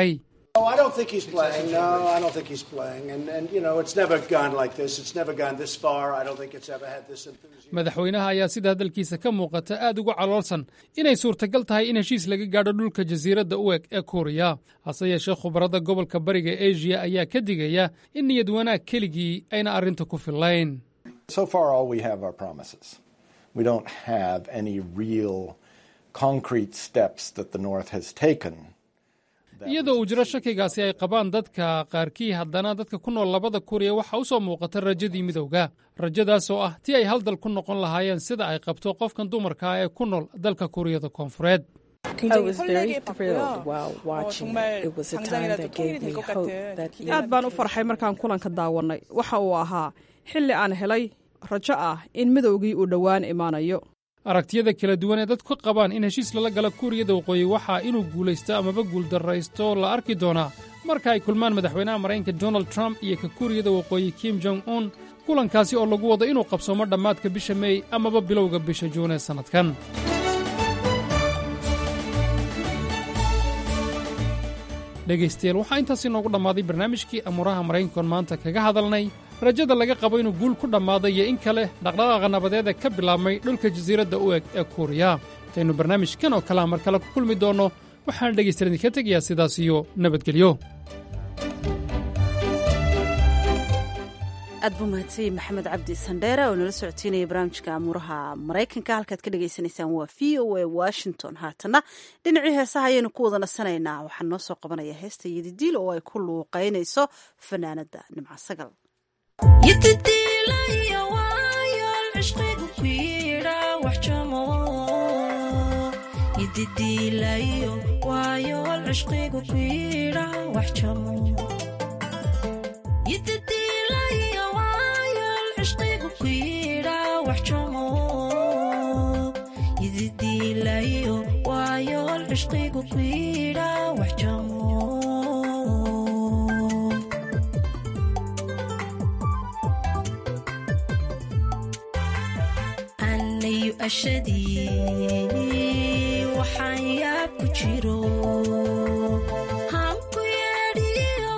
Oh, I don't think he's playing. No, I don't think he's playing. And, and you know, it's never gone like this. It's never gone this far. I don't think it's ever had this enthusiasm. madaxweynaha ayaa sida hadalkiisa ka muuqata aad uga caloolsan inay suurtagal tahay in heshiis laga gaadho dhulka jasiiradda u eg ee kuuriya hase yeeshee khubarada gobolka bariga asia ayaa ka digaya in niyad wanaag keligii ayna arrinta ku fillayn So far, all we have are promises. We don't have any real concrete steps that the North has taken. iyadoo uu jiro shakigaasi ay qabaan dadka qaarkii haddana dadka ku nool labada kuuriya waxaa u soo muuqata rajadii midowga rajadaas oo ah tii ay hal dal ku noqon lahaayeen sida ay qabto qofkan dumarka ah ee ku nool dalka kuuriyada koonfureed I was very thrilled while watching it. It was a time that gave me hope that aad baan u farxay markaan kulanka daawannay waxa uu ahaa xilli aan helay rajo ah in midowgii uu dhowaan imaanayo aragtiyada kala duwan ee dadku ka qabaan in heshiis lala gala kuuriyada waqooyi waxaa inuu guulaysto amaba guuldarraysto la arki doonaa marka ay kulmaan madaxweynaha maraykanka donald trump iyo ka kuuriyada waqooyi kim jong un kulankaasi oo lagu wado inuu qabsoomo dhammaadka bisha meey amaba bilowga bisha juun ee sannadkan dhegaystayaal waxaa intaas inoogu dhammaaday barnaamijkii amuuraha maraykankoon maanta kaga hadalnay rajada laga qabo inuu guul ku dhammaaday iyo in kale dhaqdhaqaaqa nabadeed ee ka bilaabmay dhulka jasiiradda u eg ee kuuriya intaynu barnaamijkan oo kalea mar kale ku kulmi doonno waxaan dhegaystayaal idinka tegayaa sidaas iyo nabadgelyo aad buu mahadsanyey maxamed cabdi sandheere oo nala socotiinaya barnaamijka amuuraha maraykanka halkaad ka dhagaysanaysaan waa v o a washington haatana dhinacii heesaha ayaynu ku wada nasanaynaa waxaa noo soo qabanaya heesta yadidiil oo ay ku luuqaynayso fanaanada nimca sagal anayu ashadii waxaan yaab ku jiro hanku yeedhiyo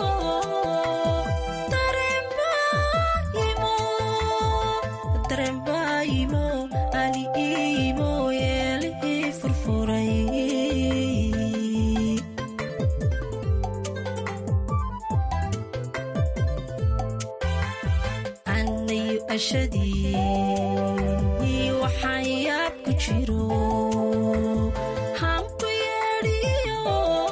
dareenbaayimo ali iimo yeelihii furfuray anayu ashadii waxaan yaab ku jiro hanku yeedhiyo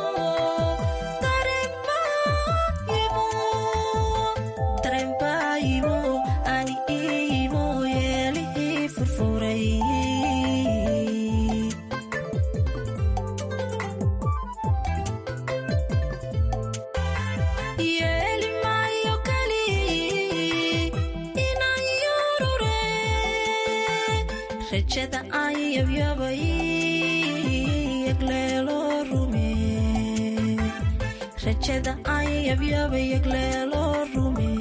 dareenbaayimo ani iimo yeelihii furfuray yeeli maayo kali inaan yurure rajada aan yabyabay yagleelo rume rajada aan yabyabay yagleelo rume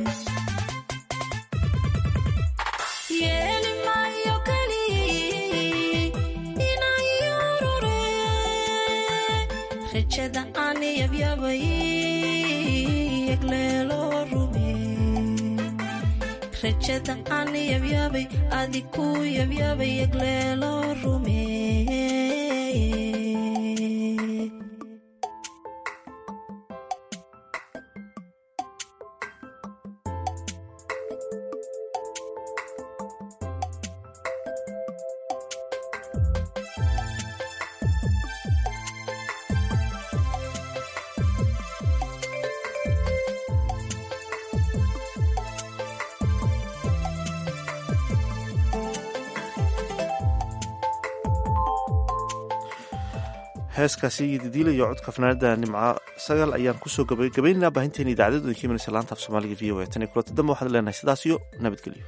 yeeli maayo kali inaan yurure rajada aan yabyabay yagleelo rume rajada aan yabyabay adiku yabyabay yagleelo rume heeskaasi yadidiila iyo codka fanaanada nimca sagal ayaan kusoo gabagabaynaynaa baahinteena idaacadadu idin ka imanaysa laanta af soomaaliga v o a tan iyo kulanta dambe waxaad leenahay sidaas iyo nabadgelyo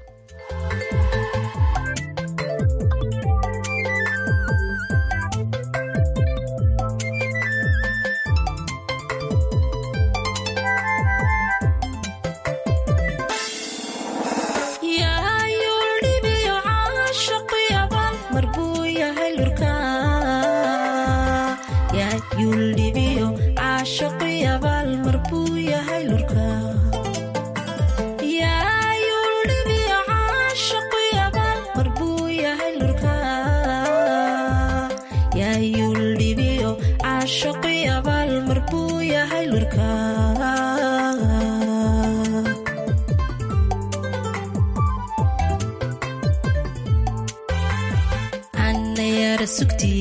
yaayuldhibiyo caashaqyaban mar buu yahay lurka yaayuldhibiyo caashaqyaba yahay lurka yaa yuldhibiyo caashaqu yabaal mar buu yahay lurka yaa yuldhibiyo caashaqu yabaal mar buu yahay lurka anayara sugti